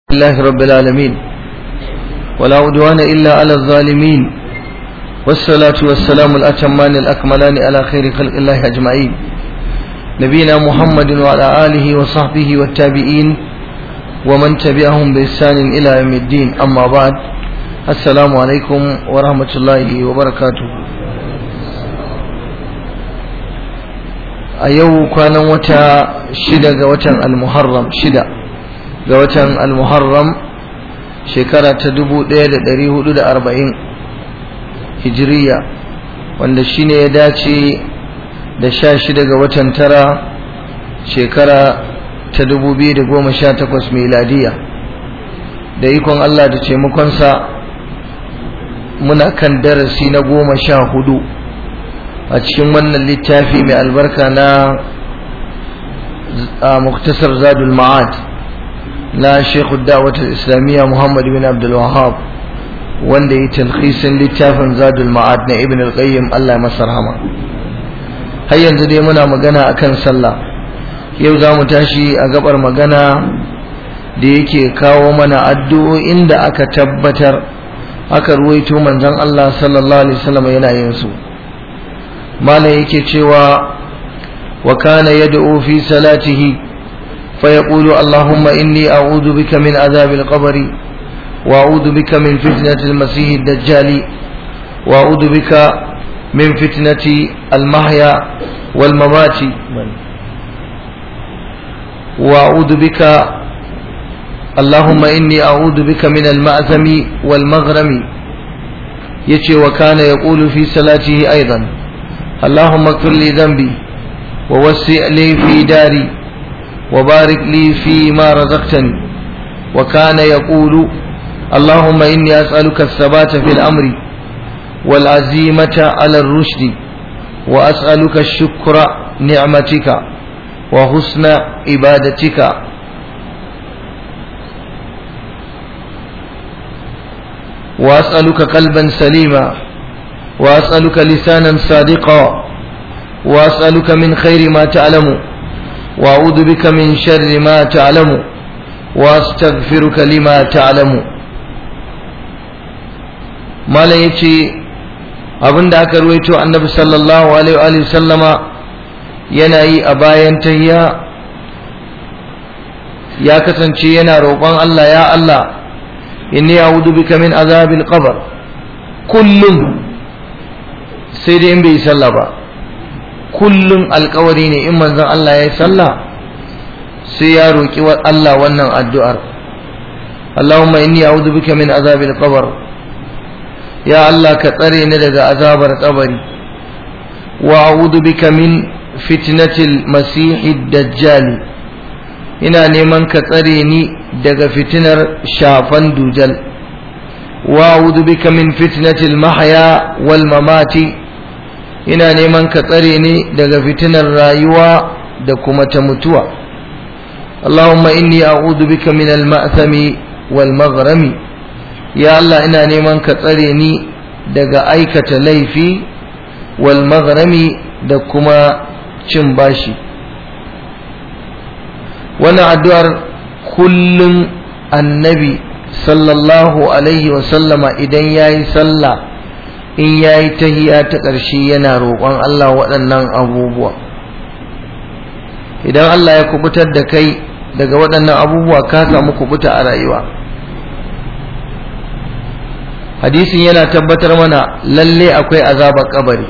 لله رب العالمين ولا عدوان إلا على الظالمين والصلاة والسلام الأتمان الأكملان على خير خلق الله أجمعين نبينا محمد وعلى آله وصحبه والتابعين ومن تبعهم بإحسان إلى يوم الدين أما بعد السلام عليكم ورحمة الله وبركاته a yau kwanan wata shida ga watan al-muharram shida ga watan al-muharram shekara ta dubu ɗaya da ɗari hudu da arba'in hijiriya wanda shine ya dace da sha shida ga watan tara shekara ta dubu biyu da goma sha takwas miladiya da ikon Allah da taimakonsa muna kan darasi na goma sha hudu a cikin wannan littafi mai albarka na muktasar zadul ma'ad na shekhu da'watar islamiyya muhammad bin abdul wahab wanda yi talhisin littafin zadul ma'ad na ibn al-qayyim allah masa rahama har yanzu dai muna magana akan sallah yau za mu tashi a gabar magana da yake kawo mana addu'o'in da aka tabbatar aka ruwaito manzon allah sallallahu alaihi wasallam yana yin su malam yake cewa wa kana yad'u fi salatihi fa yaqulu allahumma inni a'udhu bika min adhab al-qabr wa a'udhu bika min fitnati al-masih ad-dajjal wa a'udhu bika min fitnati al-mahya wal mamati wa a'udhu bika اللهم إني أعوذ بك من المأثم والمغرم يتي وكان يقول في صلاته أيضا اللهم اغفر لي ذنبي ووسع لي في داري وبارك لي فيما رزقتني وكان يقول اللهم إني أسألك الثبات في الأمر والعزيمة على الرشد وأسألك الشكر نعمتك وحسن عبادتك وأسألك قلبا سليما وأسألك لسانا صادقا وأسألك من خير ما تعلم وأعوذ بك من شر ما تعلم وأستغفرك لما تعلم ما لا يتي abin da aka ruwaito annabi sallallahu alaihi wa sallama yana yi a bayan tayya ya kasance yana roƙon Allah ya Allah inni a'udhu bika min azabil qabr kullum sai dai in bai yi sallah ba kullum alkawari ne in manzon Allah ya yi sallah sai ya roƙi Allah wannan addu'ar Allahumma inni a'udhu bika min azabil qabr ya Allah ka tsare ni daga azabar kabari wa a'udhu bika min fitnatil masihid dajjal ina neman ka tsare ni daga fitinar shafan dujal wa a'udhu bika min fitnatil mahya wal mamati ina neman ka tsare ni daga fitinar rayuwa da kuma ta mutuwa Allahumma inni a'udhu bika min al-ma'thami wal maghrami ya Allah ina neman ka tsare ni daga aikata laifi wal maghrami da kuma cin bashi wannan addu'ar kullum annabi sallallahu alaihi wa sallama idan yayi sallah in ya yi tahiya ta ƙarshe yana roƙon Allah waɗannan abubuwa idan Allah ya kubutar da kai daga waɗannan abubuwa ka samu kubuta a rayuwa hadisin yana tabbatar mana lalle akwai azabar kabari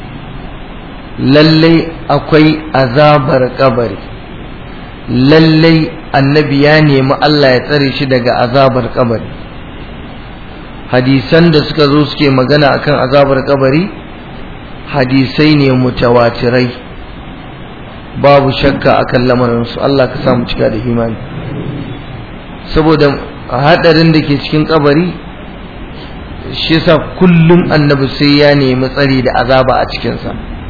lalle akwai azabar kabari lalle annabi ya nemi Allah ya tsare shi daga azabar kabari hadisan da suka zo suke magana akan azabar kabari hadisai ne mutawatirai babu shakka akan lamarinsu Allah ka samu cika da imani saboda hadarin da ke cikin kabari shi yasa kullum annabi sai ya nemi tsari da azaba a cikinsa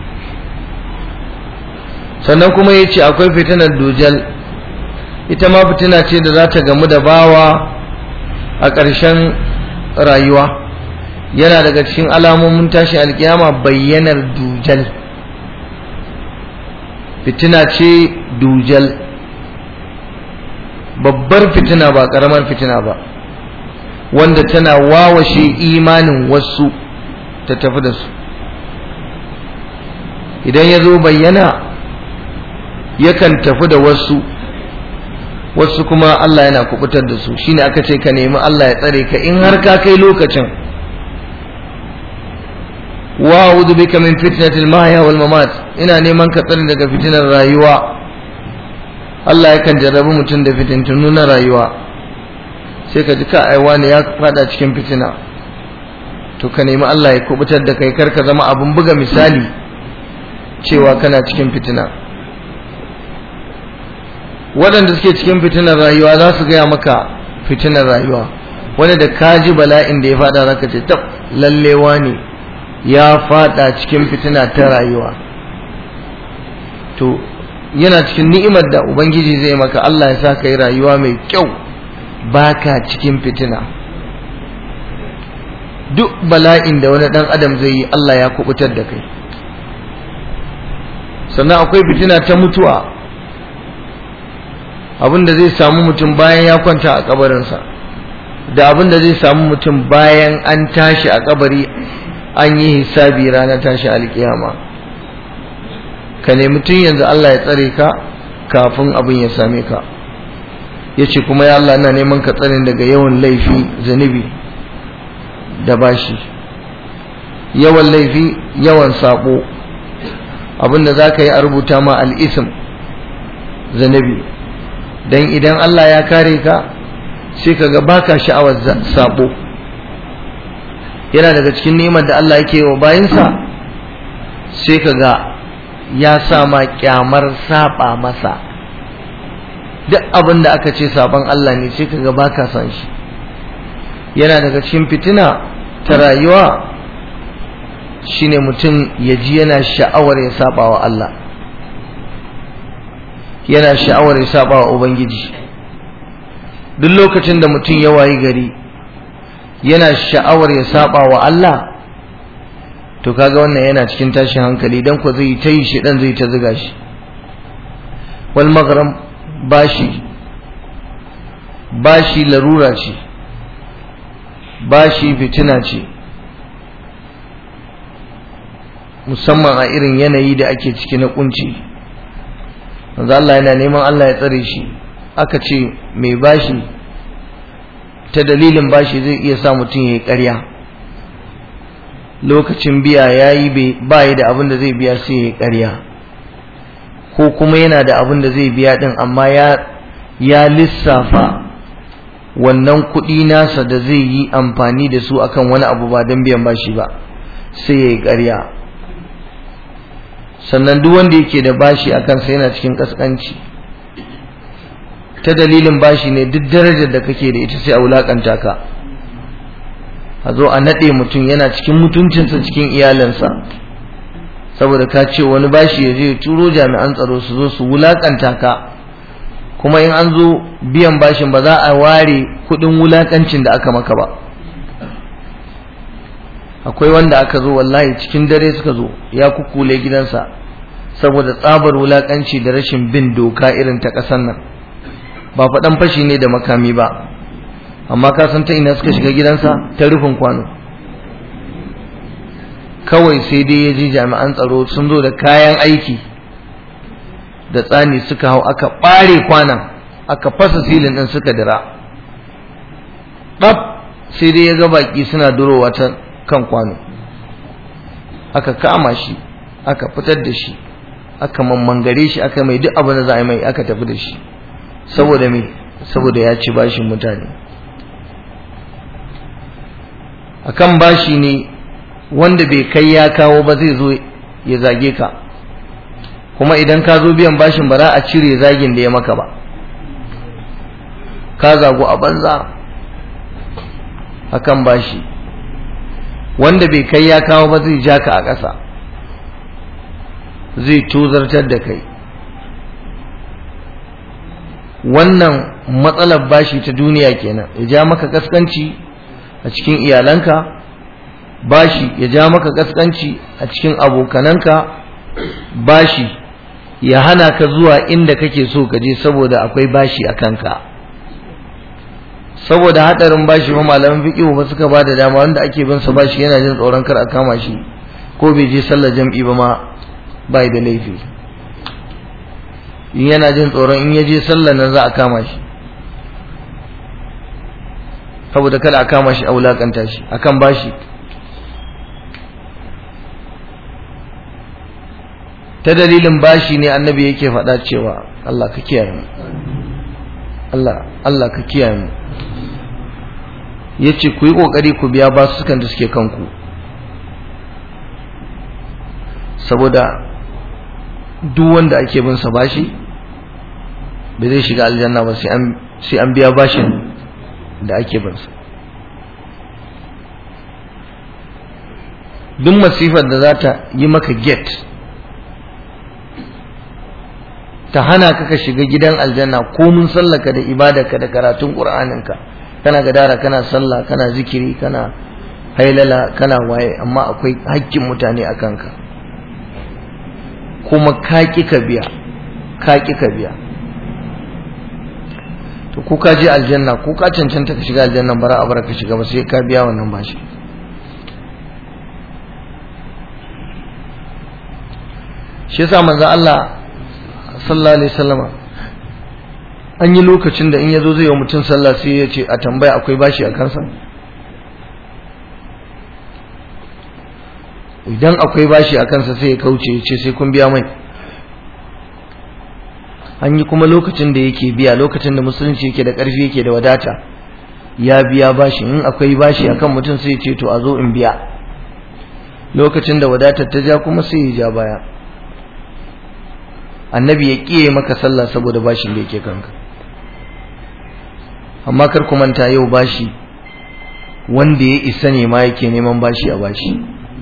sannan kuma ya ce akwai fitinar dujal ita ma fitina ce da za ta gamu da bawa a ƙarshen rayuwa yana daga cikin alamomin tashin alkiyama bayyanar dujal fitina ce dujal babbar fitina ba karamar fitina ba wanda tana wawashe imanin wasu ta tafi da su idan ya zo bayyana yakan tafi da wasu wasu kuma Allah yana kubutar da su shine aka ce ka nemi Allah ya tsare ka in har ka kai lokacin wa a'udhu bika min fitnatil mahya wal mamat ina neman ka tsare daga fitinar rayuwa Allah yakan jarrabi mutum da fitintunu na rayuwa sai ka ji ka aiwa ne ya fada cikin fitina to ka nemi Allah ya kubutar da kai kar ka zama abun buga misali cewa kana cikin fitina waɗanda suke cikin fitinar rayuwa za su gaya maka fitinar rayuwa wani da ka ji bala'in da ya fada zaka ce tab lallewa ne ya fada cikin fitina ta rayuwa to yana cikin ni'imar da ubangiji zai maka Allah ya sa ka yi rayuwa mai kyau baka cikin fitina duk bala'in da wani dan adam zai yi Allah ya kubutar da kai sannan akwai fitina ta mutuwa abin da zai samu mutum bayan ya kwanta a kabarinsa da abin da zai samu mutum bayan an tashi a kabari an yi hisabi ranar tashi alkiyama ka nemi tun yanzu Allah ya tsare ka kafin abin ya same ka ya ce kuma ya Allah na neman ka tsarin daga yawan laifi zunubi da bashi yawan laifi yawan sabo abinda za ka yi a rubuta ma al'isim zunubi don idan Allah ya kare ka sai ka ga baka sha'awar sabo yana daga cikin neman da Allah yake wa bayinsa sai ka ga ya sa ma kyamar saba masa duk abin da aka ce saban Allah ne sai ka ga baka san shi yana daga cikin fitina ta rayuwa shine mutum ya ji yana sha'awar ya saba wa Allah yana sha'awar ya saba wa Ubangiji duk lokacin da mutum ya wayi gari yana sha'awar ya saba wa Allah to kaga wannan yana cikin tashin hankali dan ko zai ta yi shi dan zai ta zuga shi wal maghram bashi bashi larura ce bashi fitina ce musamman a irin yanayi da ake ciki na kunci manzo Allah yana neman Allah ya tsare shi aka ce mai bashi ta dalilin bashi zai iya sa mutum ya yi ƙarya lokacin biya ya yi bayi da abin da zai biya sai ya yi ƙarya ko kuma yana da abin da zai biya ɗin amma ya lissafa wannan kuɗi nasa da zai yi amfani da su akan wani abu ba don biyan bashi ba sai ya yi ƙarya sannan duk wanda yake da bashi a kansa yana cikin kaskanci ta dalilin bashi ne duk darajar da kake da ita sai a wulakanta ka a zo a naɗe mutum yana cikin mutuncinsa cikin iyalinsa saboda ka ce wani bashi ya je turo jami'an tsaro su zo su wulakanta ka kuma in an zo biyan bashin ba za a ware kuɗin wulakancin da aka maka ba akwai wanda aka zo wallahi cikin dare suka zo ya kukule gidansa saboda tsabar wulakanci da rashin bin doka irin ta ƙasar nan ba faɗan fashi ne da makami ba amma ka san ta ina suka shiga gidansa ta rufin kwano kawai sai dai ya ji jami'an tsaro sun zo da kayan aiki da tsani suka hau aka ɓare kwanan aka fasa silin ɗin suka dira ɗab sai dai ya ga baƙi suna durowa ta kan kwano aka kama shi aka fitar da shi aka mammangare shi aka mai duk abin da za a yi mai aka tafi da shi saboda me saboda ya ci bashin mutane akan bashi ne wanda bai kai ya kawo ba zai zo ya zage ka kuma idan ka zo biyan bashin ba za a cire zagin da ya maka ba ka zagu a banza akan bashi wanda bai kai ya kawo ba zai ja ka a ƙasa zai tozartar da kai wannan matsalar bashi ta duniya kenan ya ja maka kaskanci a cikin iyalanka bashi ya ja maka kaskanci a cikin abokananka bashi ya hana ka zuwa inda kake so ka je saboda akwai bashi a kanka saboda hadarin bashi ma malaman fiqh ba suka ba da dama wanda ake bin sa bashi yana jin tsoron kar a kama shi ko bai je sallar jam'i ba ma bai da laifi in yana jin tsoron in ya je sallar nan za a kama shi saboda kada a kama shi a wulakanta shi akan bashi ta dalilin bashi ne annabi yake faɗa cewa Allah ka kiyaye mu Allah Allah ka kiyaye mu yace ku yi kokari ku biya basukan da suke kanku saboda duk wanda ake bin sa bashi bai zai shiga aljanna ba sai an sai an biya bashin da ake bin sa duk masifar da za ta yi maka gate ta hana ka ka shiga gidan aljanna ko mun sallaka da ibadarka da karatun qur'aninka kana gadara kana sallah kana zikiri kana hailala kana waye amma akwai hakkin mutane a kanka kuma ka ki ka biya ka ki ka biya to ko ka je aljanna ko ka cancanta ka shiga aljanna bara a bara ka shiga ba sai ka biya wannan bashi shi yasa manzo Allah sallallahu alaihi wasallama an yi lokacin da in yazo zai yi mutum sallah sai ya ce a tambaya akwai bashi a kansa idan akwai bashi a kansa sai ya kauce ya ce sai kun biya mai an yi kuma lokacin da yake biya lokacin da musulunci yake da ƙarfi yake da wadata ya biya bashi in akwai bashi akan mutum sai ya ce to a zo in biya lokacin da wadatar ta ja kuma sai ya ja baya annabi ya kiye maka sallah saboda bashin da yake kanka amma kar ku manta yau bashi wanda ya isa ne ma yake neman bashi a bashi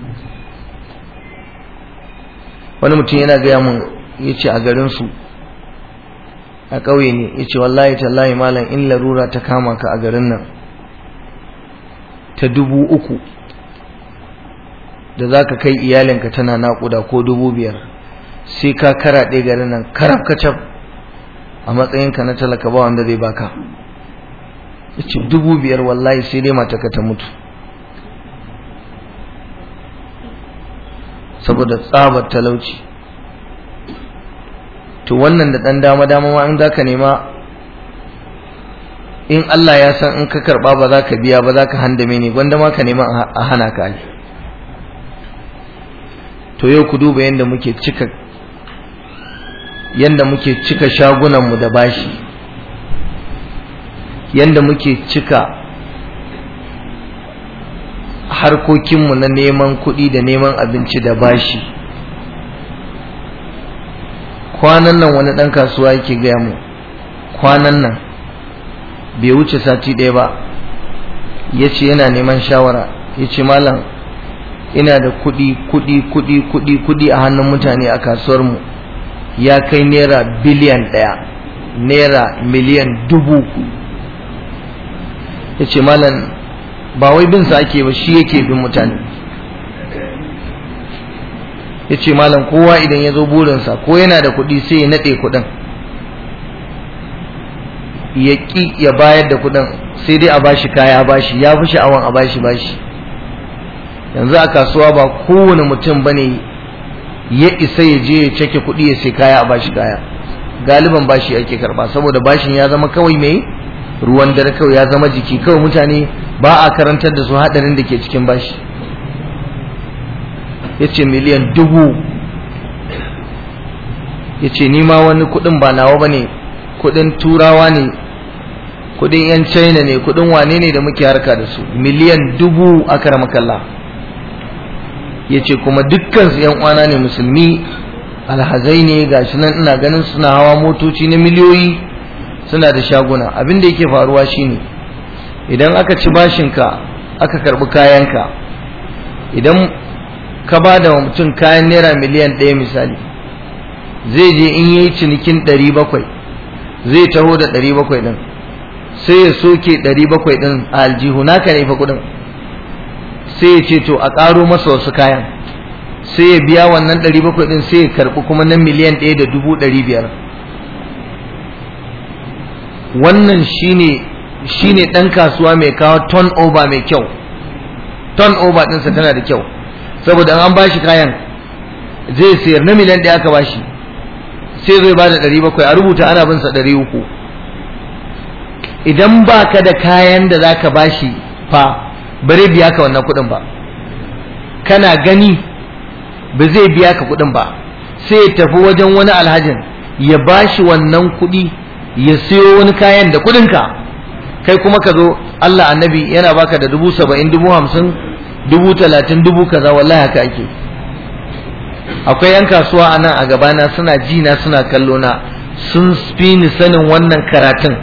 wani mutum yana gaya mun ya ce a garinsu a ƙauye ne ya ce wallahi tallahi malam in larura ta kama ka a garin nan ta dubu uku da za ka kai iyalinka tana naƙuda ko dubu biyar sai ka karaɗe garin nan karab kacab a matsayinka na talaka ba wanda zai baka yace dubu biyar wallahi sai dai mataka ta mutu saboda tsabar talauci to wannan da ɗan dama dama ma in zaka nema in Allah ya san in ka karɓa ba za ka biya ba za ka handame ne gwanda ma ka nema a hana ka ai to yau ku duba yadda muke cika yanda muke cika shagunanmu da bashi yanda muke cika harkokinmu na neman kuɗi da neman abinci da bashi kwanan nan wani ɗan kasuwa yake gaya mu kwanan nan bai wuce sati ɗaya ba ya ce yana neman shawara ya ce malam ina da kuɗi kuɗi kuɗi kuɗi kuɗi a hannun mutane a kasuwarmu ya kai naira biliyan ɗaya naira miliyan dubu ya ce malam ba wai bin sa ake ba shi yake bin mutane ya ce malam kowa idan ya zo burinsa ko yana da kuɗi sai ya naɗe kuɗin ya ƙi ya bayar da kuɗin sai dai a bashi kaya bashi ya fi sha'awan a bashi bashi yanzu a kasuwa ba kowane mutum ba ne ya isa ya je ya cake kuɗi ya sai kaya a bashi kaya galiban bashi ake karba saboda bashin ya zama kawai mai ruwan dare kawai ya zama jiki kawai mutane ba a karantar da su haɗarin da ke cikin bashi ya ce miliyan dubu ya ce nima wani kuɗin ba nawa ba ne kuɗin turawa ne kuɗin 'yan china ne kuɗin wane ne da muke harka da su miliyan dubu aka ramakalla ya ce kuma dukkansu yan uwana ne musulmi alhazai ne gashi nan ina ganin suna hawa motoci na miliyoyi suna da shaguna abin da yake faruwa shine idan aka ci bashinka aka karbi kayanka idan ka ba da mutum kayan naira miliyan ɗaya misali zai je in yi cinikin ɗari bakwai zai taho da ɗari bakwai ɗin sai ya soke ɗari bakwai ɗin a aljihu naka ne fa kuɗin sai ya ce to a ƙaro masa wasu kayan sai ya biya wannan ɗari bakwai ɗin sai ya karɓi kuma na miliyan ɗaya da dubu ɗari biyar wannan shine shine ɗan kasuwa mai kawo turnover mai kyau turnover ɗinsa tana da kyau saboda an bashi kayan zai sayar na miliyan ɗaya aka bashi sai zai ba da ɗari bakwai a rubuta ana bin sa ɗari uku idan ba ka da kayan da za ka bashi fa bare biya ka wannan kuɗin ba kana gani ba zai biya ka kuɗin ba sai ya tafi wajen wani alhajin ya bashi wannan kuɗi ya siyo wani kayan da kuɗinka kai kuma ka zo Allah annabi yana baka da dubu saba'in dubu hamsin dubu talatin dubu kaza wallahi haka ake akwai yan kasuwa a nan a gabana suna ji na suna kallo na sun fi ni sanin wannan karatun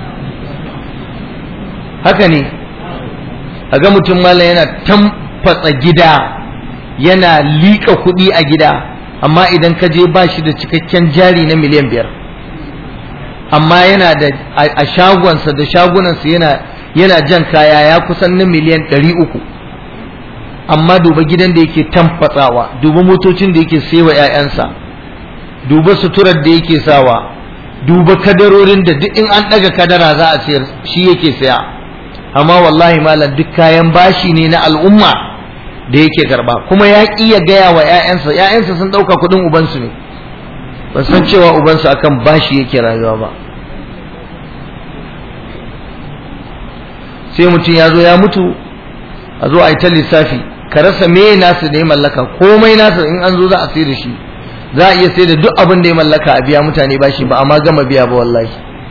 haka ne a ga mutum malam yana tamfatsa gida yana liƙa kuɗi a gida amma idan ka je ba shi da cikakken jari na miliyan biyar amma yana da a shagonsa da shagunansa yana yana jan kaya ya kusan na miliyan ɗari uku amma duba gidan da yake tamfatsawa duba motocin da yake sayawa 'ya'yansa duba suturar da yake sawa duba kadarorin da duk in an ɗaga kadara za a sayar shi yake saya amma wallahi malam duk kayan bashi ne na al'umma da yake karba kuma ya ƙi ya gaya wa 'ya'yansa 'ya'yansa sun ɗauka kuɗin ubansu ne ba san cewa ubansu akan bashi yake rayuwa ba sai mutum ya zo ya mutu a zo a yi ta lissafi ka rasa me nasu da ya mallaka komai nasu in an zo za a sai da shi za a iya sai da duk abin da ya mallaka a biya mutane bashi ba amma gama biya ba wallahi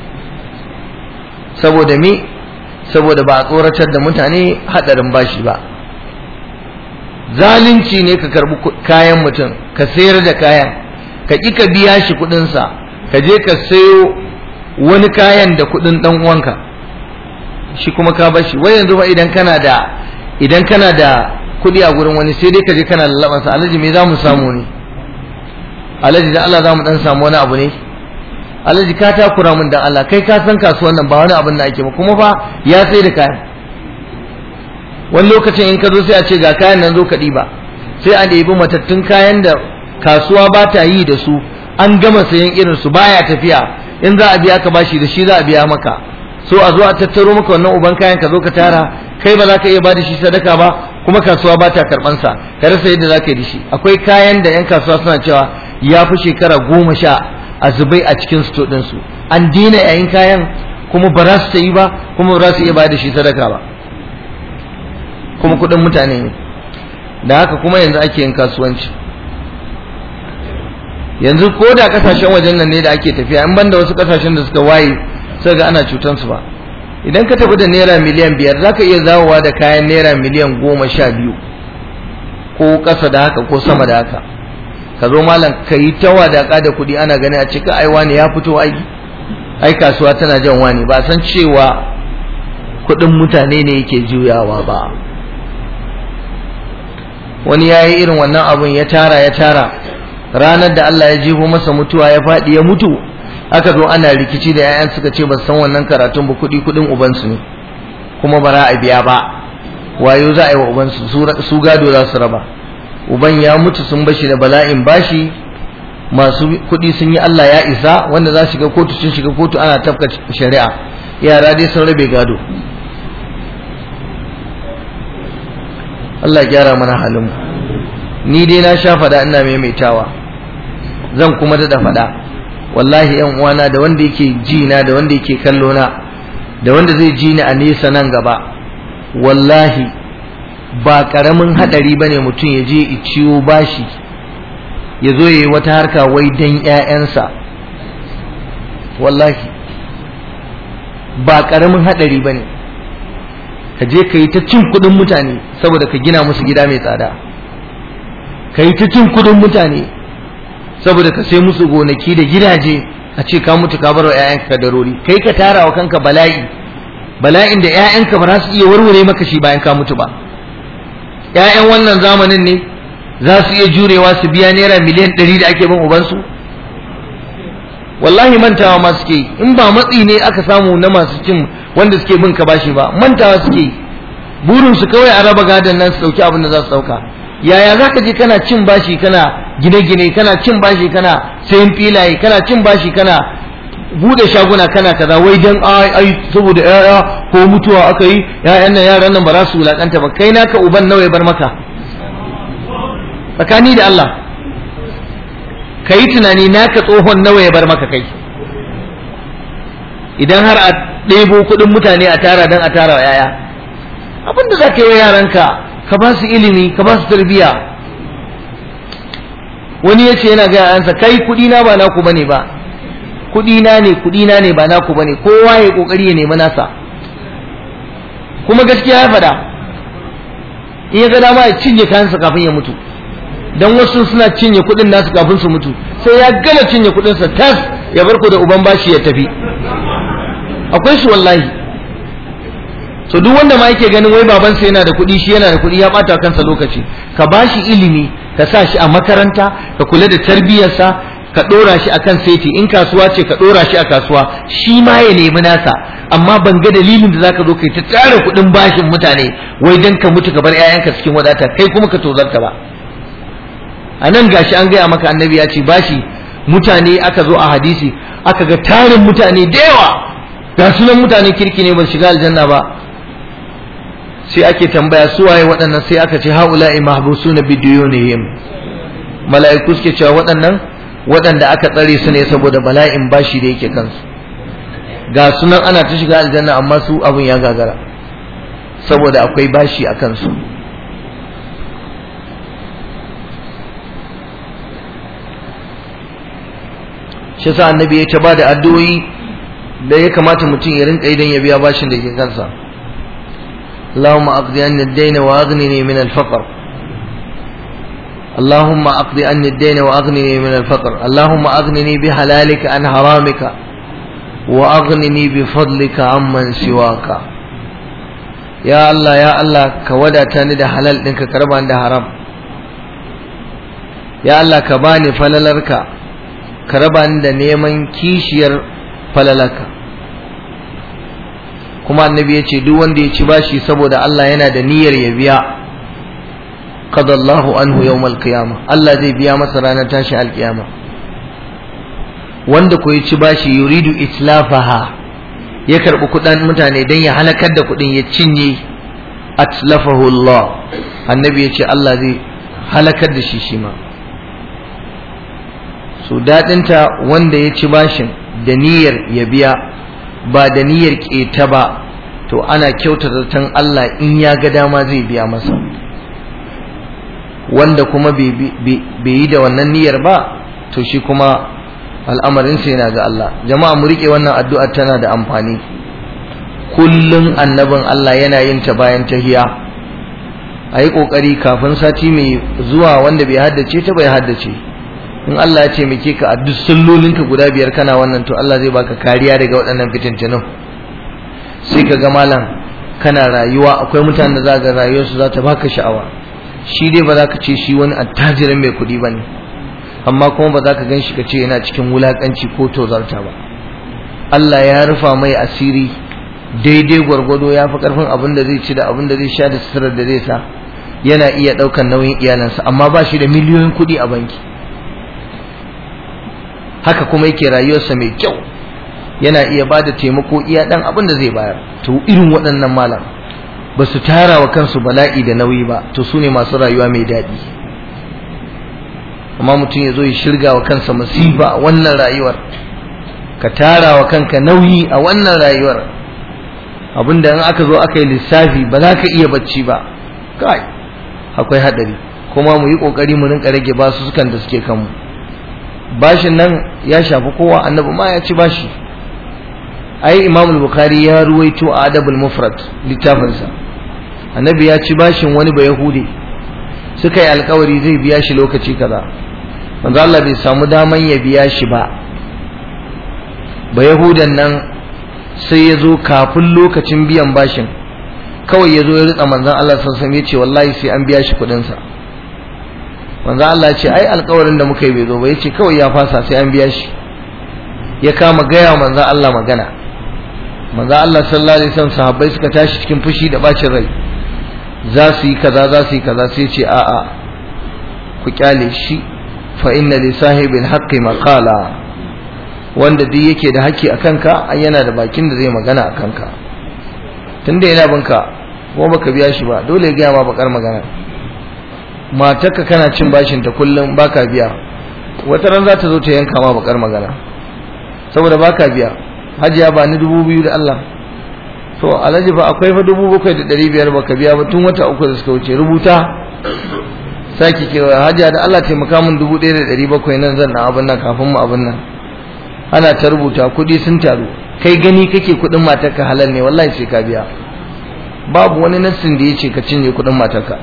saboda me saboda ba a tsoratar da mutane hadarin bashi ba zalunci ne ka karbi kayan mutum ka sayar da kayan ka ƙi ka biya shi kuɗinsa ka je ka sayo wani kayan da kuɗin ɗan uwanka shi kuma ka bashi wai yanzu ba idan kana da idan kana da kuɗi a gurin wani sai dai ka je kana lallaban sa alhaji me za mu samu ne alhaji da Allah za mu dan samu wani abu ne alhaji ka takura min dan Allah kai ka san kasuwan nan ba wani abin da ake ba kuma fa ya sai da kayan wani lokacin in ka zo sai a ce ga kayan nan zo ka ɗiba sai a ɗebi matattun kayan da kasuwa ba ta yi da su an gama sayan irin su baya tafiya in za a biya ka bashi da shi za a biya maka so a zo a tattaro maka wannan uban kayan ka zo ka tara kai ba za ka iya ba da shi sadaka ba kuma kasuwa ba ta karban sa ka rasa yadda za ka yi da shi akwai kayan da yan kasuwa suna cewa ya fi shekara goma sha a zubai a cikin sto din su an dina yayin kayan kuma ba za su yi ba kuma ba za su iya ba da shi sadaka ba kuma kuɗin mutane ne da haka kuma yanzu ake yin kasuwanci yanzu ko da kasashen wajen nan ne da ake tafiya in banda wasu kasashen da suka waye sai ga ana cutan su ba idan ka tafi da naira miliyan biyar zaka iya zawowa da kayan naira miliyan goma sha biyu ko ƙasa da haka ko sama da haka ka zo malam ka yi ta wadaƙa da kuɗi ana gani a cika ai wani ya fito ai ai kasuwa tana jan wani ba san cewa kuɗin mutane ne yake juyawa ba wani ya yi irin wannan abun ya tara ya tara ranar da Allah ya jefo masa mutuwa ya faɗi ya mutu aka zo ana rikici da 'ya'yan suka ce ba san wannan karatun ba kuɗi kuɗin ubansu ne kuma ba za a biya ba wayo za a yi wa ubansu su gado za su raba uban ya mutu sun bashi da bala'in bashi masu kuɗi sun yi Allah ya isa wanda za shiga kotu sun shiga kotu ana tafka shari'a yara dai sun rabe gado Allah ya gyara mana halin ni dai na sha fada ina maimaitawa zan kuma da faɗa wallahi yan uwana da wanda yake ji na da wanda yake kallo na da wanda zai ji ni a nesa nan gaba wallahi ba karamin hadari bane mutum ya je ya ciwo bashi ya zo ya yi wata harka wai dan ƴaƴansa wallahi ba karamin hadari bane ka je ka yi ta cin kuɗin mutane saboda ka gina musu gida mai tsada ka yi ta cin kuɗin mutane saboda ka sai musu gonaki da gidaje a ce ka mutu ka bar wa ƴaƴanka kadarori kai ka tara wa kanka bala'i bala'in da ƴaƴanka ba za su iya warware maka shi bayan ka mutu ba ƴaƴan wannan zamanin ne za su iya jurewa su biya naira miliyan ɗari da ake bin ubansu wallahi mantawa ma suke yi in ba matsi ne aka samu na masu cin wanda suke bin ka bashi ba mantawa suke yi burin su kawai a raba gadon nan su dauki abin da za su dauka yaya za ka je kana cin bashi kana gine-gine kana cin bashi kana sayan filaye kana cin bashi kana bude shaguna kana kaza wai dan ai ai saboda yaya ko mutuwa aka yi yayan nan yaran nan ba za su wulakanta ba kai naka uban nawa ya bar maka tsakani da Allah ka yi tunani naka tsohon nawa ya bar maka kai idan har a ɗebo kuɗin mutane a tara don a tara yaya abin da za ka yi wa yaranka ka ba su ilimi ka ba su tarbiyya wani ya ce yana ga yayansa kai kuɗi na ba naku bane ba kuɗi na ne kuɗi na ne ba naku bane kowa ya kokari ya nemi nasa kuma gaskiya ya faɗa in ya ga dama ya cinye kayansa kafin ya mutu dan wasu suna cinye kuɗin nasu kafin su mutu sai ya gama cinye kuɗinsa tas ya bar ku da uban bashi ya tafi akwai su wallahi so duk wanda ma yake ganin wai babansa yana da kuɗi shi yana da kuɗi ya ɓata kansa lokaci ka bashi ilimi ka sa shi a makaranta ka kula da tarbiyyarsa ka ɗora shi akan seti in kasuwa ce ka ɗora shi a kasuwa shi ma ya nemi nasa amma ban ga dalilin da zaka zo kai ta tsara kuɗin bashin mutane wai dan ka mutu ka bar 'ya'yanka cikin wadata kai kuma ka tozarta ba a nan gashi an gaya maka annabi ya ce bashi mutane aka zo a hadisi aka ga tarin mutane da yawa ga sunan mutane kirki ne ba shiga aljanna ba sai ake tambaya su waye waɗannan sai aka ce haula'i mahbusuna bidiyunihim mala'iku suke cewa waɗannan waɗanda aka tsare su ne saboda bala'in bashi da yake kansu ga sunan ana ta shiga aljanna amma su abun ya gagara saboda akwai bashi a kansu shi yasa annabi ya ta ba da addu'o'i da ya kamata mutum ya rinka idan ya biya bashin da ke kansa اللهم أقضي عني الدين وأغنني من الفقر اللهم أقضي عني الدين وأغنني من الفقر اللهم أغنني بحلالك عن حرامك وأغنني بفضلك عمن سواك يا الله يا الله كودا تاني ده حلال ɗinka karban da haram ya Allah ka bani falalarka ka raba ni da neman kishiyar falalarka kuma annabi ya ce duk wanda ya ci bashi saboda Allah yana da niyyar ya biya qadallahu anhu yawmal qiyamah Allah zai biya masa ranar tashi alkiyama wanda ko ya ci bashi yuridu itlafaha ya karbi kudan mutane dan ya halakar da kudin ya cinye atlafahu Allah annabi ya ce Allah zai halakar da shi shi ma so dadinta wanda ya ci bashin da niyyar ya biya ba da niyyar keta ba to ana kyautata zaton Allah in ya ga dama zai biya masa wanda kuma bai yi da wannan niyyar ba to shi kuma al'amarinsa yana ga Allah jama'a mu rike wannan addu'ar tana da amfani kullum annabin Allah yana yin ta bayan tahiya a yi ƙoƙari kafin sati mai zuwa wanda bai haddace ta bai haddace in Allah ya ce muke ka a duk sallolinka guda biyar kana wannan to Allah zai baka kariya daga waɗannan fitintunan sai ka ga malam kana rayuwa akwai mutanen da za ga rayuwarsu za ta baka sha'awa shi dai ba za ka ce shi wani attajirin mai kuɗi ba ne amma kuma ba za ka gan shi ka ce yana cikin wulaƙanci ko tozarta ba Allah ya rufa mai asiri daidai gwargwado ya fi ƙarfin abin da zai ci da abin da zai sha da suturar da zai sa yana iya ɗaukan nauyin iyalansa amma ba shi da miliyoyin kuɗi a banki haka kuma yake rayuwarsa mai kyau yana iya ba da taimako iya ɗan abin da zai bayar to irin waɗannan malam ba su tara wa kansu bala'i da nauyi ba to su ne masu rayuwa mai daɗi amma mutum ya zo ya shirga wa kansa masifa a wannan rayuwar ka tara wa kanka nauyi a wannan rayuwar abinda in aka zo aka yi lissafi ba za ka iya bacci ba kai akwai haɗari kuma mu yi ƙoƙari mu rinka rage basu sukan da suke kanmu bashin nan ya shafi kowa annabi ma ya ci bashi ai imam bukhari ya ruwaito a adabul mufrad littafinsa annabi ya ci bashin wani ba yahudi suka yi alkawari zai biya shi lokaci kaza manzo Allah bai samu daman ya biya shi ba ba yahudan nan sai ya zo kafin lokacin biyan bashin kawai ya zo ya ritsa manzon Allah sassan ya ce wallahi sai an biya shi kuɗinsa manzon Allah ya ce ai alkawarin da muka yi bai zo ba ya ce kawai ya fasa sai an biya shi ya kama gaya manzon Allah magana manzon Allah sallallahu alaihi wasallam sahabbai suka tashi cikin fushi da bacin rai za su yi kaza za su yi kaza sai ce a'a ku kyale shi fa inna li sahibil haqqi maqala wanda duk yake da haƙƙi a kanka ai yana da bakin da zai magana a kanka tunda yana binka ko baka biya shi ba dole ya gaya ma bakar magana matarka kana cin bashin ta kullum baka biya wata ran za ta zo ta yanka ma bakar magana saboda baka biya hajiya ba ni dubu biyu da Allah to alhaji fa akwai fa dubu bakwai da ɗari biyar baka biya ba tun wata uku da suka wuce rubuta sake kewa hajiya da Allah taimaka min dubu ɗaya da ɗari bakwai nan zan na abin nan kafin mu abin nan ana ta rubuta kuɗi sun taru kai gani kake kuɗin matarka halal ne wallahi sai ka biya babu wani nassin da ya ce ka cinye kuɗin matarka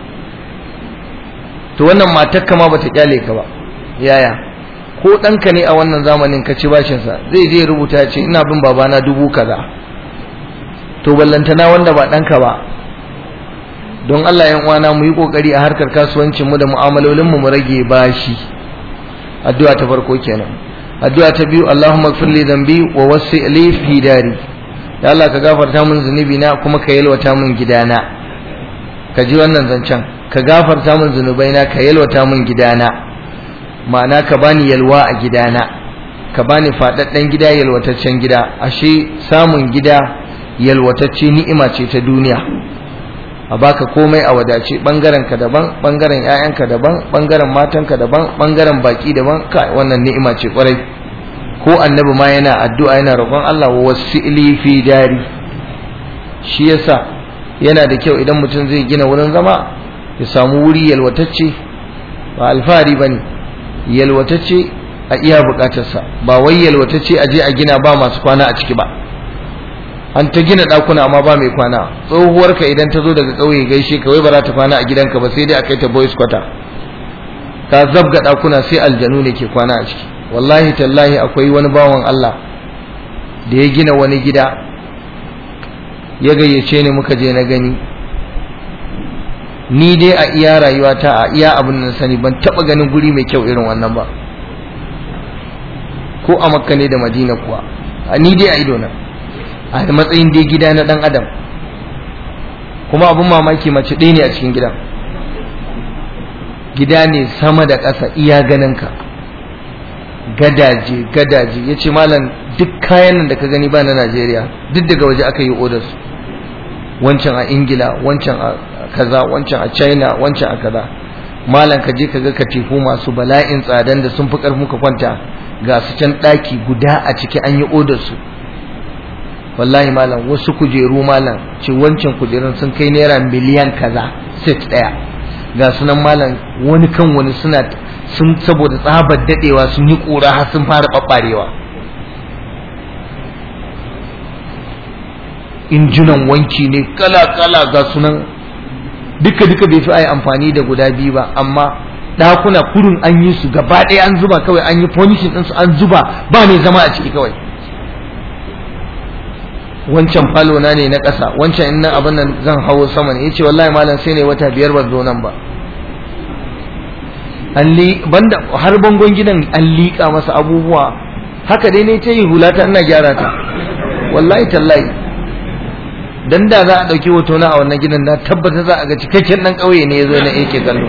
to wannan matarka ma bata kyale ka ba yaya ko ɗanka ne a wannan zamanin ka ci bashinsa zai je rubuta ya ce ina bin babana dubu kaza to ballantana wanda ba ɗanka ba don Allah yan uwana mu yi kokari a harkar kasuwancin mu da mu'amalolin mu mu rage bashi addu'a ta farko kenan addu'a ta biyu Allahumma ighfir li dhanbi wa wasi' li fi dari ya Allah ka gafarta min zunubi na kuma ka yalwata min gidana ka ji wannan zancen ka gafarta min zunubaina ka yalwata min gidana ma'ana ka bani yalwa a gidana ka bani faɗaɗɗen gida yalwataccen gida ashe samun gida yalwatacce ni'ima ce ta duniya a baka komai a wadace bangaren ka daban bangaren ƴaƴanka daban bangaren matanka daban bangaren baki daban kai wannan ni'ima ce kwarai ko annabi ma yana addu'a yana roƙon Allah wa wasili fi dari shi yasa yana da kyau idan mutum zai gina wurin zama ya samu wuri yalwatacce ba alfahari bane yalwatacce a iya bukatarsa ba wai yalwatacce a je a gina ba masu kwana a ciki ba an ta gina ɗakuna amma ba mai kwana tsohuwarka idan ta zo daga ƙauye gaishe ka wai ba za ta kwana a gidanka ba sai dai a kai ta boys quarter ka zabga ɗakuna sai aljanu ne ke kwana a ciki wallahi tallahi akwai wani bawan Allah da ya gina wani gida ya gayyace ni muka je na gani ni dai a iya rayuwata a iya abin da sani ban taɓa ganin guri mai kyau irin wannan ba ko a makka ne da madina kuwa ni dai a idona a matsayin dai gida na dan adam kuma abin mamaki mace ɗaya ne a cikin gidan gida ne sama da ƙasa iya ganinka gadaje gadaje ya ce malam duk kayan nan da ka gani ba na najeriya duk daga waje aka yi odar su wancan a ingila wancan a kaza wancan a china wancan a kaza malam ka je ka ga katifu masu bala'in tsadan da sun fi ƙarfin ka kwanta ga su can ɗaki guda a ciki an yi odar su wallahi malam wasu kujeru malam ce wancan kujerun sun kai naira miliyan kaza set daya ga sunan malam wani kan wani suna sun saboda tsabar dadewa sun yi kura har sun fara babbarewa injunan wanki ne kala kala ga sunan duka duka bai fi ai amfani da guda biyu ba amma dakuna kurun an yi su gaba ɗaya an zuba kawai an yi furnishing ɗinsu an zuba ba mai zama a ciki kawai wancan falo na ne na ƙasa wancan in nan abin nan zan hawo sama ne yace wallahi malam sai ne wata biyar ban zo nan ba an li banda har bangon gidan an liƙa masa abubuwa haka dai ne ta yi hulata ina gyara ta wallahi tallahi dan da za a ɗauki hoto na a wannan gidan na tabbata za a ga cikakken ɗan ƙauye ne ya zo na yake kallo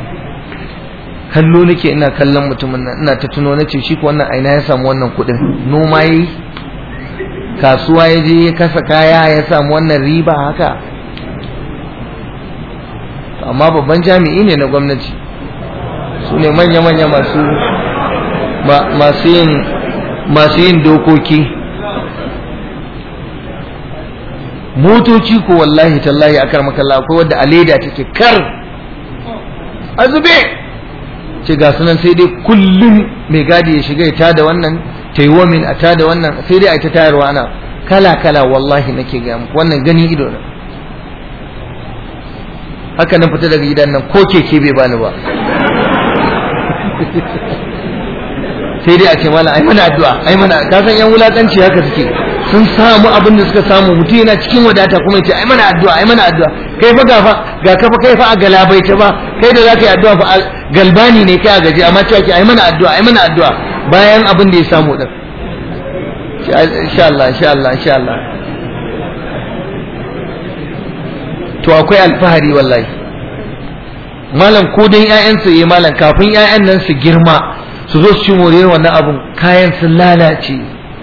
kallo nake ina kallon mutumin nan ina ta tuno nace shi ko wannan aina ya samu wannan kuɗin noma yayi kasuwa ya je ya kasa kaya ya samu wannan riba haka amma babban jami'i ne na gwamnati su ne manya-manya masu masu yin masu yin dokoki motoci ko wallahi tallahi akar makalla akwai wadda a leda take kar a zube ce ga sunan sai dai kullum mai gadi ya shiga ya tada wannan ta yi wamin a tada wannan sai dai a ta tayarwa ana kala kala wallahi nake gaya muku wannan gani ido na haka na fita daga gidan nan ko keke bai bani ba sai dai a ce mala ai mana addu'a ai mana ka san yan wulakanci haka suke sun samu abin da suka samu mutum yana cikin wadata kuma yace ai mana addu'a ai mana addu'a kai fa gafa ga ka fa kai fa a galabaita ba kai da zaka yi addu'a fa galbani ne kai a gaji amma cewa ki ai mana addu'a ai mana addu'a bayan abin da ya samu din insha Allah insha Allah insha Allah to akwai alfahari wallahi malam ko dan ƴaƴan su yi malam kafin ƴaƴan nan su girma su zo su ci moriyar wannan abun kayan sun lalace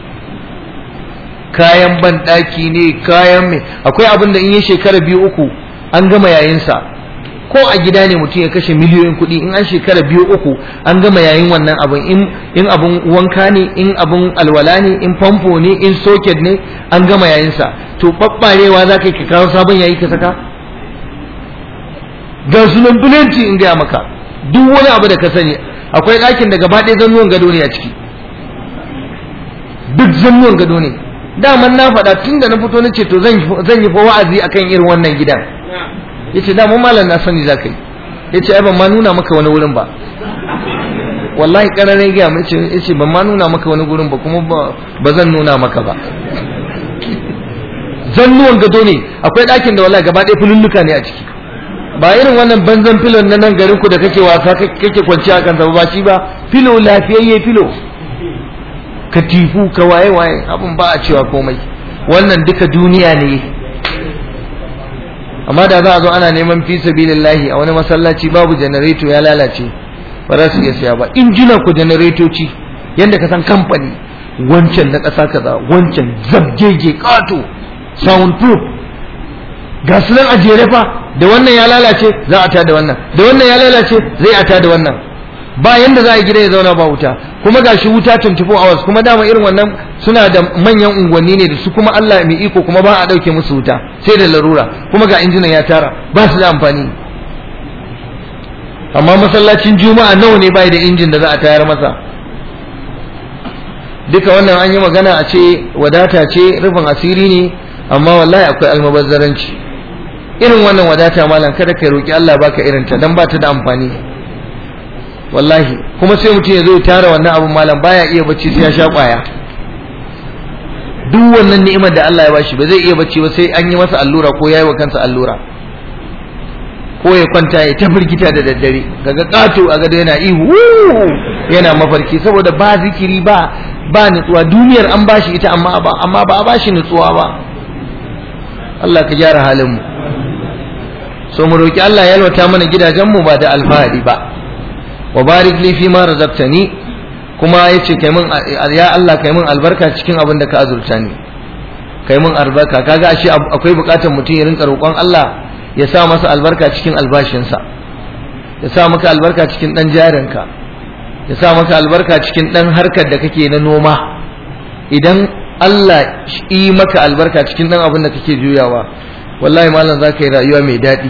kayan banɗaki ne kayan mai akwai abin da in yi shekara biyu uku an gama yayinsa ko a gida ne mutum ya kashe miliyoyin kuɗi in an shekara biyu uku an gama yayin wannan abin in in abin wanka ne in abin alwala ne in famfo ne in socket ne an gama yayinsa to ɓaɓɓarewa za ka yi ka kawo sabon yayi ka saka ga sunan bulanci in gaya maka duk wani abu da ka sani akwai ɗakin da gaba ɗaya zannuwan gado ne a ciki duk zannuwan gado ne daman na faɗa tun da na fito na ce to zan yi fa wa'azi akan irin wannan gidan ya ce daman malam na sani za ka yi ya ce ai ban ma nuna maka wani wurin ba wallahi ƙararai gaya mai ce ya ce ban ma nuna maka wani wurin ba kuma ba zan nuna maka ba zannuwan gado ne akwai ɗakin da wallahi gaba ɗaya fululluka ne a ciki ba irin wannan banzan filon na nan garin ku da kake wasa kake kwanciya kan ba shi ba filo lafiyayye filo katifu ka waye waye abin ba a cewa komai wannan duka duniya ne amma da za a zo ana neman fi sabilillahi a wani masallaci babu janareto ya lalace ba za su iya siya ba injinan ku janaretoci yadda ka san kamfani wancan na ƙasa kaza wancan zabgege ƙato soundproof ga su nan a jere fa da wannan ya lalace za a tada wannan da wannan ya lalace zai a tada wannan ba yanda za a gida ya zauna ba wuta kuma ga shi wuta 24 hours kuma dama irin wannan suna da manyan unguwanni ne da su kuma Allah mai iko kuma ba a dauke musu wuta sai da larura kuma ga injinan ya tara ba su da amfani amma masallacin juma'a nawa ne bai da injin da za a tayar masa duka wannan an yi magana a ce wadata ce rufin asiri ne amma wallahi akwai almubazzaranci irin wannan wadata malam kada ka roki Allah baka irin ta dan ba ta da amfani wallahi kuma sai mutum ya zo tara wannan abun malam baya iya bacci sai ya sha kwaya duk wannan ni'imar da Allah ya bashi ba zai iya bacci ba sai an yi masa allura ko yayi wa kansa allura ko ya kwanta ya ta firgita da daddare kaga kato a gado yana ihu yana mafarki saboda ba zikiri ba ba nutsuwa duniyar an bashi ita amma ba amma ba a bashi nutsuwa ba Allah ka gyara halin mu so mu roki Allah ya yalwata mana gidajen mu ba da alfahari ba wa barik li fi ma razaqtani kuma yace kai mun ya Allah kai mun albarka cikin abin da ka azurta ni kai mun albarka kaga ashe akwai bukatar mutum ya rinka roƙon Allah ya sa masa albarka cikin albashinsa ya sa maka albarka cikin dan jarinka ya sa maka albarka cikin dan harkar da kake na noma idan Allah yi maka albarka cikin dan abin da kake juyawa wallahi malam za ka yi rayuwa mai daɗi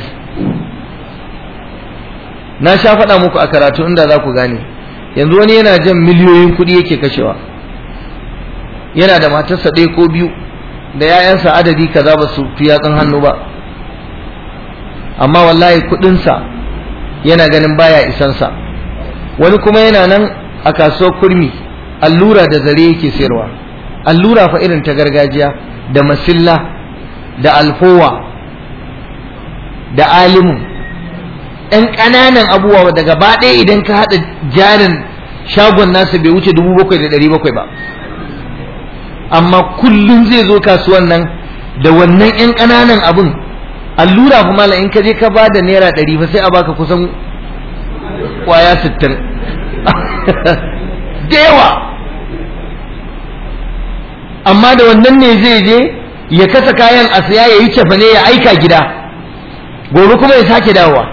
na sha faɗa muku a karatu inda za ku gane yanzu wani yana jan miliyoyin kuɗi yake kashewa yana da matarsa ɗaya ko biyu da 'ya'yansa adadi kaza ba su fi yatsun hannu ba amma wallahi kuɗinsa yana ganin baya isansa wani kuma yana nan a kasuwar kurmi allura da zare yake sayarwa allura fa irin ta gargajiya da masilla da alfowa da alimu ɗan ƙananan abubuwa da gaba ɗaya idan ka haɗa jarin shagon nasa bai wuce dubu bakwai da ɗari bakwai ba amma kullum zai zo kasuwan nan da wannan ƴan ƙananan abun allura kuma la in ka je ka ba da naira ɗari fa sai a baka kusan ƙwaya sittin da yawa amma da wannan ne zai je ya kasa kayan a siya ya yi cefane ya aika gida gobe kuma ya sake dawowa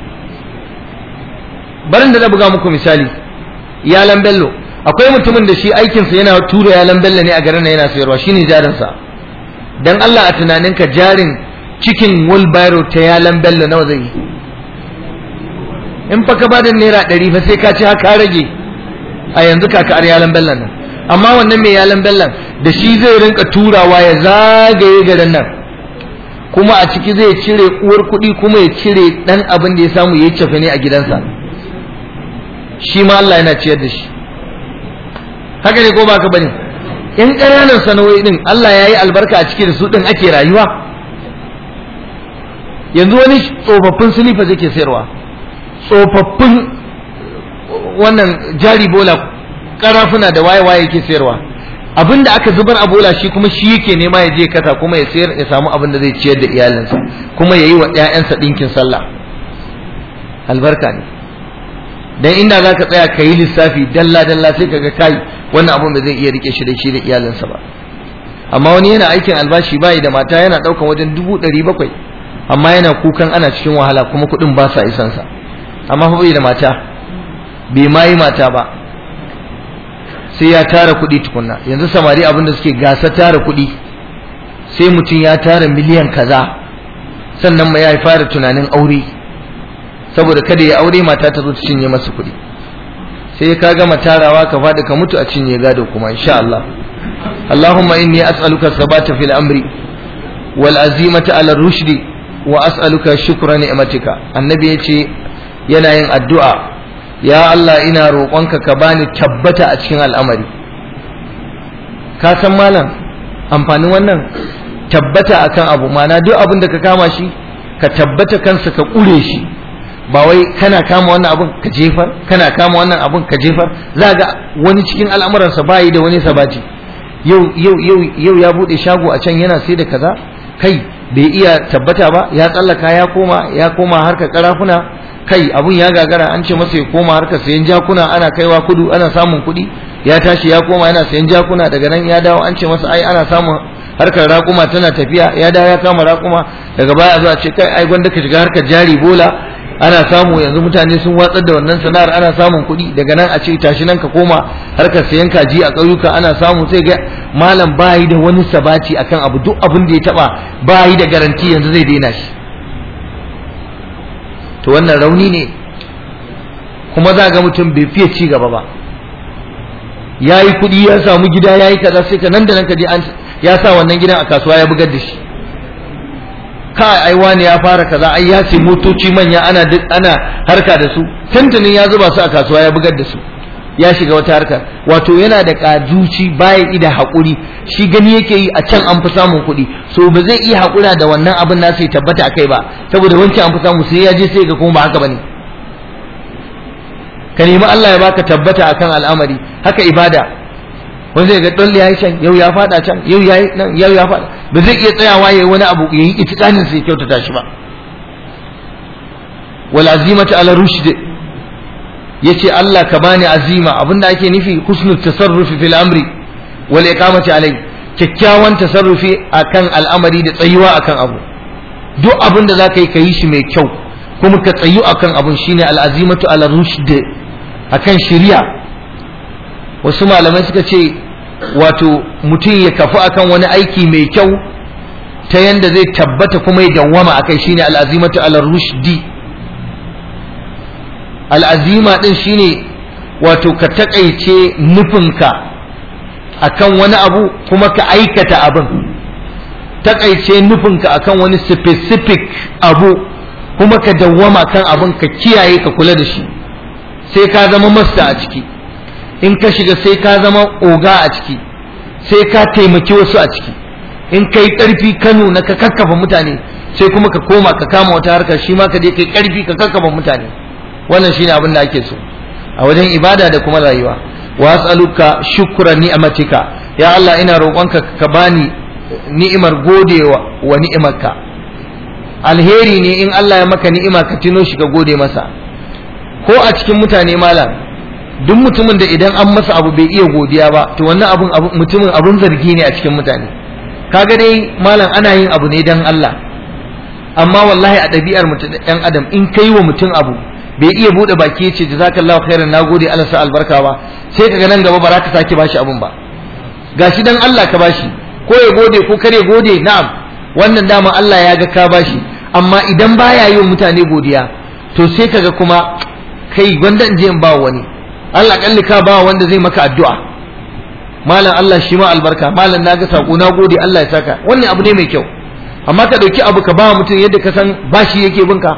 barin da na buga muku misali yalan bello akwai mutumin da shi aikinsa yana tura yalan bello ne a garin na yana sayarwa shine jarinsa dan Allah a tunaninka jarin cikin wheelbarrow ta yalan bello nawa zai yi in fa ka bada naira ɗari fa sai ka ci haka rage a yanzu kakar yalan bello nan amma wannan mai yalan bellon da shi zai rinka turawa ya zagaye garin nan kuma a ciki zai cire uwar kuɗi kuma ya cire ɗan abin da ya samu ya cefe ne a gidansa shi ma Allah yana ciyar da shi haka ne ko ba ka bane in ƙananan sana'o'i din Allah ya yi albarka a ciki da su ɗin ake rayuwa yanzu wani tsofaffin silifa zai ke sayarwa tsofaffin wannan jari bola karafuna da waye-waye yake sayarwa abin da aka zubar a bola shi kuma shi yake nema ya je kasa kuma ya sayar ya samu abin da zai ciyar da iyalinsa kuma ya yi wa 'ya'yansa ɗinkin sallah albarka ne dan inda zaka tsaya ka yi lissafi dalla dalla sai kaga kai wannan abun ba zai iya rike shi da shi da iyalinsa ba amma wani yana aikin albashi bayi da mata yana daukan wajen dubu ɗari bakwai amma yana kukan ana cikin wahala kuma kuɗin ba sa isansa amma fa bai da mata bai ma yi mata ba sai ya tara kuɗi tukunna yanzu samari abin da suke gasa tara kuɗi sai mutum ya tara miliyan kaza sannan ma ya fara tunanin aure saboda kada ya aure mata ta zo ta cinye masa kuɗi sai ka gama tarawa ka faɗi ka mutu a cinye gado kuma insha Allah اللهم إني أسألك الثبات في الأمر والعزيمة على الرشد وأسألك شكر نعمتك النبي يتي يناين الدعاء يا الله إنا روقنك كباني تبت أتشين الأمر كاسم مالا amfanin wannan tabbata akan abu mana duk abin da ka kama shi ka tabbata kansa ka ƙure shi ba wai kana kama wannan abun ka jefar kana kama wannan abun ka jefar za ga wani cikin al'amuransa bayi da wani sabaci yau yau yau yau ya bude shago a can yana sai da kaza kai bai iya tabbata ba ya tsallaka ya koma ya koma harkar karafuna kai abun ya gagara an ce masa ya koma harkar sayan jakuna ana kaiwa kudu ana samun kuɗi ya tashi ya koma yana sayan jakuna daga nan ya dawo an ce masa ai ana samun harkar raƙuma tana tafiya ya dawo ya kama raƙuma daga baya zuwa ce kai ai gwanda ka shiga harkar jari bola ana samu yanzu mutane sun watsar da wannan sana'ar ana samun kuɗi daga nan a ce tashi nan ka koma harkar sayan kaji a ƙauyuka ana samu sai ga malam bayi da wani sabaci akan abu duk abin da ya taba bayi da garanti yanzu zai daina shi to wannan rauni ne kuma za ga mutum bai fiye ci gaba ba ya yi kuɗi ya samu gida ya yi kaza sai ka nan da nan ka je an ya sa wannan gidan a kasuwa ya bugar da shi kai ai wani ya fara kaza ai ya sai motoci manya ana ana harka da su tantanin ya zuba su a kasuwa ya bugar da su ya shiga wata harka wato yana da kajuci baya ida hakuri shi gani yake yi a can an fi samun kuɗi so ba zai iya hakura da wannan abin nasa ya tabbata akai ba saboda wancan an fi samu sai ya je sai ga kuma ba haka bane ka nemi Allah ya baka tabbata akan al'amari haka ibada wanda zai ga dalle yayi can yau ya fada can yau yayi nan yau ya fada ba zai iya tsayawa yayi wani abu yayi itikanin sai kyautata shi ba wal azimatu ala rushd yace Allah ka bani azima abinda ake nufi husnul tasarrufi fil amri wal iqamati alai kyakkyawan tasarrufi akan al'amari da tsayuwa akan abu duk abinda zaka yi ka yi shi mai kyau kuma ka tsayu akan abun shine al azimatu ala rushd akan shari'a wasu malamai suka ce wato mutum ya kafu akan wani aiki mai kyau ta yanda zai tabbata kuma ya dawwama akai shine al'azimatu ala rushdi al'azima din shine wato ka takaice nufinka akan wani abu kuma ka aikata abin takaice nufinka akan wani specific abu kuma ka dawwama kan abin ka kiyaye ka kula da shi sai ka zama masta a ciki in ka shiga sai ka zama oga a ciki sai ka taimaki wasu a ciki in ka yi ƙarfi ka nuna ka kakkafa mutane sai kuma ka koma ka kama wata harka shi ma ka je ka yi ƙarfi ka kakkafa mutane wannan shine abin da ake so a wajen ibada da kuma rayuwa wa as'aluka shukra ni'matika ya Allah ina roƙonka ka bani ni'imar godewa wa ni'imarka alheri ne in Allah ya maka ni'ima ka tino shi ka gode masa ko a cikin mutane malam duk mutumin da idan an masa abu bai iya godiya ba to wannan abun mutumin abun zargi ne a cikin mutane kaga dai malam ana yin abu ne dan Allah amma wallahi a ɗabi'ar mutum ɗan adam in kai wa mutum abu bai iya buɗe baki ya ce jazakallahu khairan nagode Allah sa albarka ba sai kaga nan gaba ba za ka sake bashi abun ba gashi dan Allah ka bashi ko ya gode ko kare gode na'am wannan dama Allah ya ga ka bashi amma idan baya yi wa mutane godiya to sai kaga kuma kai gwanda in je in ba wani Allah kalli ka ba wanda zai maka addu'a malam Allah shi ma albarka malam naga sako na gode Allah ya saka wannan abu ne mai kyau amma ka dauki abu ka ba mutum yadda ka san bashi yake binka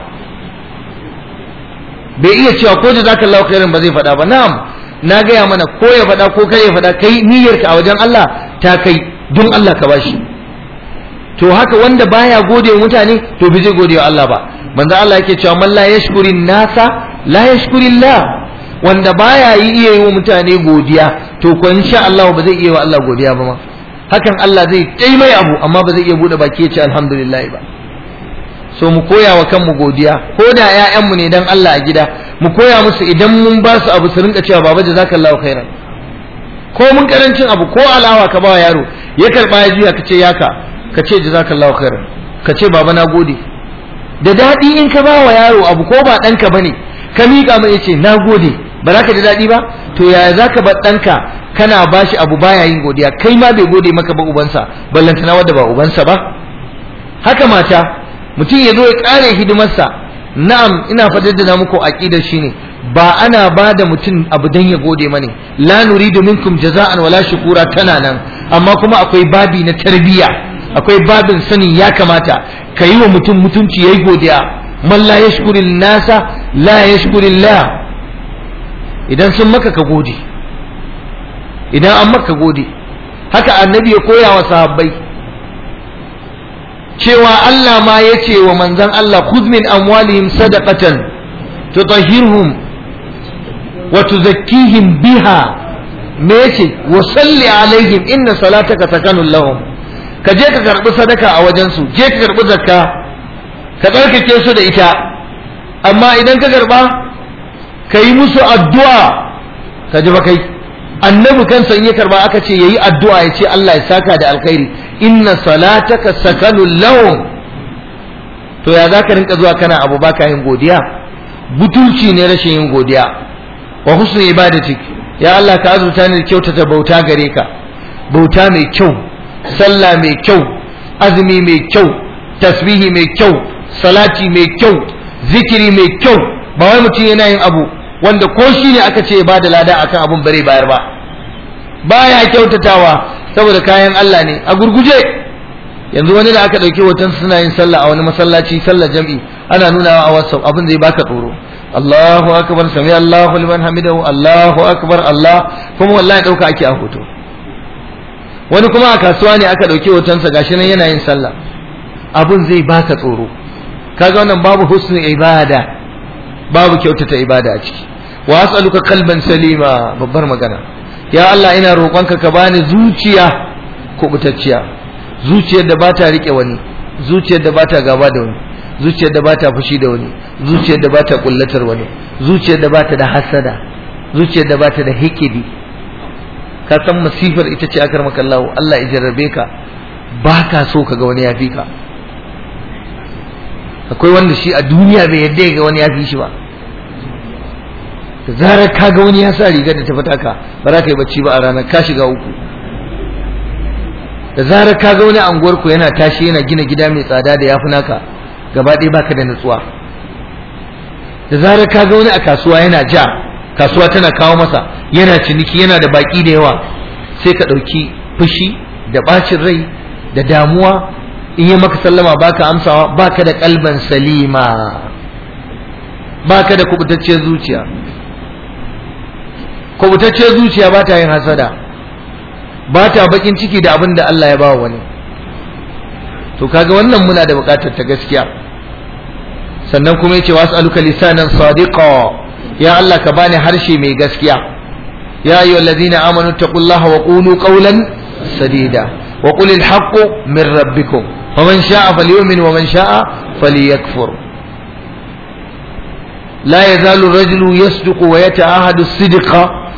bai iya cewa ko da zaka Allah khairin ba zai faɗa ba na'am na gaya mana ko ya faɗa ko kai ya faɗa kai niyyarka a wajen Allah ta kai don Allah ka bashi to haka wanda baya gode wa mutane to bai zai gode wa Allah ba manzo Allah yake cewa man la yashkurin nasa la yashkurillah wanda baya yi iya yi wa mutane godiya to ko insha Allah ba zai iya wa Allah godiya ba ma hakan Allah zai kai mai abu amma ba zai iya bude baki ya ce alhamdulillah ba so mu koya wa kanmu godiya ko da ƴaƴanmu ne dan Allah a gida mu koya musu idan mun ba su abu su rinka cewa baba jazakallahu khairan ko mun karancin abu ko alawa ka ba yaro ya karba ya juya ka ce yaka ka ce jazakallahu khairan ka ce baba na gode da daɗi in ka ba wa yaro abu ko ba ɗanka ba ne ka miƙa mai ya ce na gode ba za ka ji daɗi ba to yaya za ka bar ɗanka kana ba shi abu baya yin godiya kai ma bai gode maka ba ubansa ballantana wadda ba ubansa ba haka mata mutum ya zo ya ƙare hidimarsa na'am ina fadar da muku aqidar shine ba ana ba da mutum abu dan ya gode mani la nuridu minkum jaza'an wala shukura tana nan amma kuma akwai babi na tarbiyya akwai babin sanin ya kamata ka yi wa mutum mutunci yayi godiya man la yashkuril nasa la yashkurillah idan sun maka ka gode idan an maka gode haka annabi ya koya wa sahabbai cewa Allah ma ya ce wa manzan Allah khudh min amwalihim sadaqatan tutahhirhum wa tuzakkihim biha me yace wa salli alaihim inna salataka sakanun lahum ka je ka karbi sadaka a wajen su je ka karbi zakka ka tsarkake su da ita amma idan ka karba ka yi musu addu'a ka ji ba kai annabi kansa in ya karba aka ce yayi addu'a ya ce Allah ya saka da alkhairi inna salataka sakanul lahum to ya zaka rinka zuwa kana abu baka yin godiya butulci ne rashin yin godiya wa husnul ibadatik ya Allah ka azurta ni da kyautata bauta gare ka bauta mai kyau sallah mai kyau azumi mai kyau tasbihi mai kyau salati mai kyau zikiri mai kyau ba wai mutum yana yin abu wanda ko shi ne aka ce ba da lada akan abun bare bayar ba baya kyautatawa saboda kayan Allah ne a gurguje yanzu wani da aka ɗauki hoton suna yin sallah a wani masallaci sallar jam'i ana nuna a WhatsApp abin zai baka tsoro Allahu akbar sami Allahu liman hamidahu Allahu akbar Allah kuma wallahi ɗauka ake a hoto wani kuma a kasuwa ne aka ɗauki hotonsa gashi nan yana yin sallah abin zai baka tsoro kaga wannan babu husnul ibada babu kyautata ibada a ciki wa as'aluka qalban salima babbar magana ya Allah ina roƙonka ka bani zuciya kubutacciya zuciyar da bata rike wani zuciyar da bata gaba da wani zuciyar da bata fushi da wani zuciyar da bata kullatar wani zuciyar da bata da hasada zuciyar da bata da hikidi ka san masifar ita ce akar maka Allah Allah ya jarrabe ka baka so ka ga wani ya fi ka akwai wanda shi a duniya bai yadda ya ga wani ya fi shi ba da zarar ka ga wani ya sa rigar da ta fita ka ba za ka yi bacci ba a ranar ka shiga uku da zarar ka ga wani anguwar ku yana tashi yana gina gida mai tsada da yafi naka gaba ɗaya baka da nutsuwa da zarar ka ga wani a kasuwa yana ja kasuwa tana kawo masa yana ciniki yana da baki da yawa sai ka ɗauki fushi da ɓacin rai da damuwa in yi maka sallama baka amsawa baka da kalban salima baka da kubutacciyar zuciya kubutacciyar zuciya ba ta yin hasada ba ta bakin ciki da abin da Allah ya ba wani to kaga wannan muna da bukatar ta gaskiya sannan kuma yace was'aluka lisanan sadiqa ya Allah ka bani harshe mai gaskiya ya ayyuhallazina amanu taqullaha wa qulu qawlan sadida wa qul al min rabbikum faman sha'a falyu'min wa man sha'a falyakfur لا يزال الرجل يصدق ويتعاهد الصدق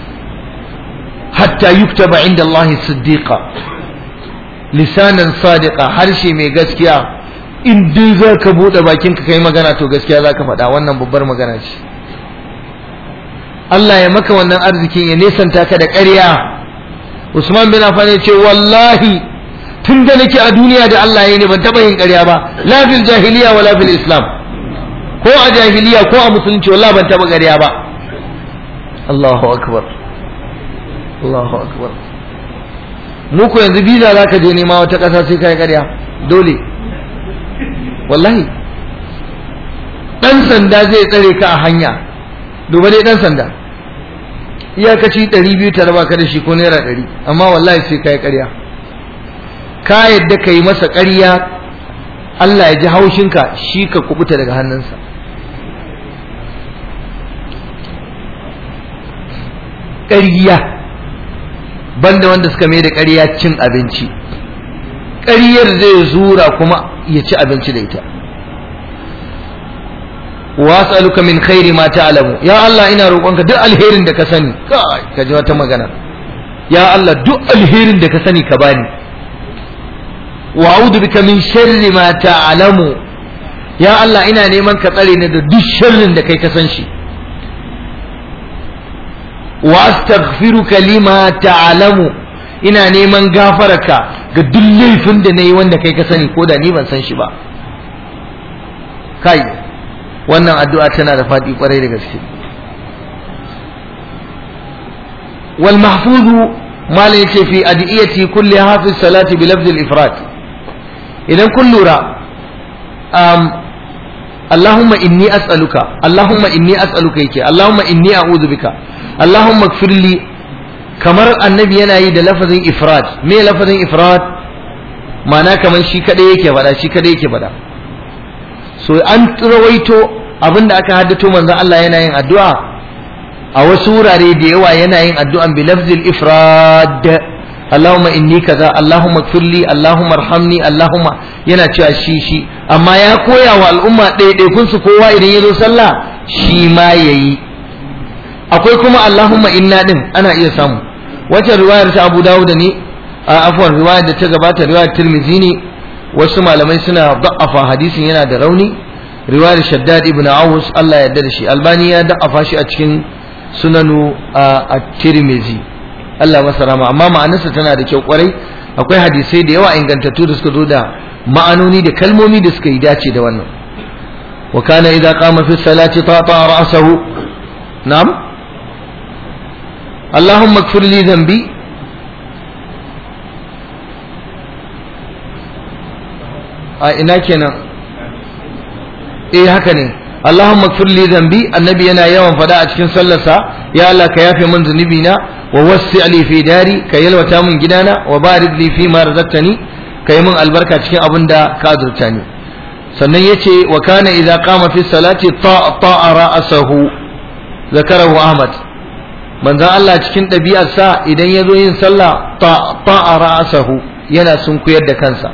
حتى يكتب عند الله صديقا lisanan sadiqa harshe mai gaskiya in dai za ka buɗe bakinka kai magana to gaskiya za ka faɗa wannan babbar magana ce Allah ya maka wannan arzikin ya nesanta ka da ƙarya Usman bin Affan ya ce wallahi tun da nake a duniya da Allah ya ne ban taɓa yin ƙarya ba la fil jahiliya wa la fil islam ko a jahiliya ko a musulunci wallahi ban taɓa ƙarya ba Allahu akbar Allahu akbar mu ko yanzu visa za ka je nema wata ƙasa sai kai ƙarya dole wallahi ɗan sanda zai tsare ka a hanya duba dai ɗan sanda iyakaci ɗari biyu ta raba ka da shi ko naira ɗari amma wallahi sai kai ƙarya ka yadda ka yi masa ƙarya Allah ya ji haushinka shi ka kubuta daga hannunsa ƙarya banda wanda suka mai da ƙarya cin abinci ƙaryar zai zura kuma ya ci abinci da ita wa as'aluka min khairi ma ta'lamu ya Allah ina roƙonka duk alherin da ka sani kai ka ji wata magana ya Allah duk alherin da ka sani ka bani wa a'udhu bika min sharri ma ta'lamu ya Allah ina neman ka tsare ni da duk sharrin da kai ka san shi wa astaghfiruka lima ta'lamu ina neman gafararka ga duk laifin da nayi wanda kai ka sani ko da ni ban san shi ba kai wannan addu'a tana da faɗi kwarai da gaske wal mahfuzu mala yace fi adiyati kulli hafiz salati bi lafz al ifrat idan kun lura um, Allahumma inni as'aluka Allahumma inni as'aluka yake Allahumma inni a'udhu bika Allahumma ighfirli kamar annabi yana yi da lafazin ifrat me lafazin ifrat ma'ana kamar shi kadai yake faɗa shi kadai yake faɗa so an rawaito abinda aka haddato manzon Allah yana yin addu'a a wasu wurare da yawa yana yin addu'an bi lafzil ifrad Allahumma inni kaza Allahumma gfirli Allahumma arhamni Allahumma yana cewa shi shi amma ya koya wa al'umma ɗaiɗaikun su kowa idan ya zo sallah shi ma yayi akwai kuma Allahumma inna din ana iya samu wacce riwayar ta Abu Dawud ne a afwan riwayar da ta gabata riwayar Tirmidhi ne wasu malamai suna da'afa hadisin yana da rauni riwayar Shaddad ibn Awus Allah ya yarda da shi Albani ya da'afa shi a cikin sunanu a Tirmidhi Allah masa rama amma ma'anarsa tana da kyau kwarai akwai hadisai da yawa ingantattu da suka zo da ma'anoni da kalmomi da suka yi dace da wannan wa kana idza qama fi salati tata ra'sahu na'am اللهم اغفر لي ذنبي a ina kenan eh haka ne Allahumma ighfir li dhanbi annabi yana yawan fada a cikin sallarsa ya Allah ka yafe min zunubi na wa wassi li fi dari ka yalwata min gidana wa barik li fi ma razaqtani ka yi min albarka cikin abin da ka azurta ni sannan yace wa kana idza qama fi salati ta'a ra'sahu zakarahu Ahmad manzon Allah cikin ɗabi'arsa idan ya zo yin sallah ta'a ra'sahu yana sunkuyar da kansa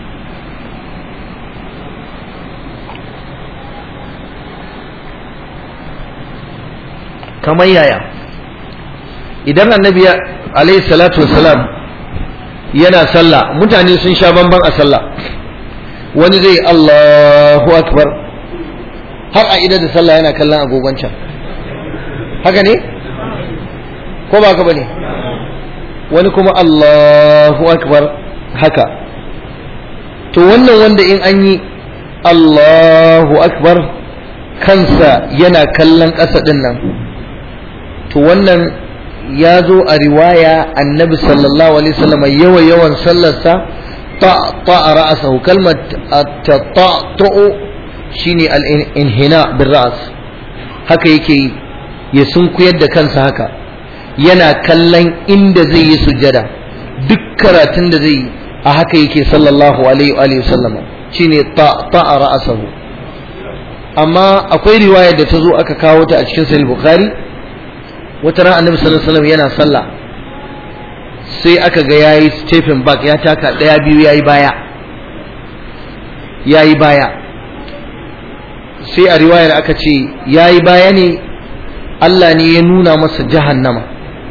kamar yaya idan annabi alaihi salatu wassalam yana sallah mutane sun sha bamban a sallah wani zai Allahu akbar har a idan da sallah yana kallon agogon can haka ne ko ba ka bane wani kuma Allahu akbar haka to wannan wanda in an yi Allahu akbar kansa yana kallon ƙasa ɗin nan to wannan ya zo a riwaya annabi sallallahu alaihi wasallam yawa yawan sallarsa ta ta ra'asahu kalmar ta ta'u shine al-inhina bil ra's haka yake yi ya sunkuyar da kansa haka yana kallon inda zai yi sujada duk karatun da zai yi a haka yake sallallahu alaihi wa sallam shine ta ta ra'asahu amma akwai riwaya da ta zo aka kawo ta a cikin sahih bukhari wata ran annabi sallallahu alaihi wasallam yana sallah sai aka ga yayi stepping back ya taka daya biyu yayi baya yayi baya sai a riwayar aka ce yayi baya ne Allah ne ya nuna masa jahannama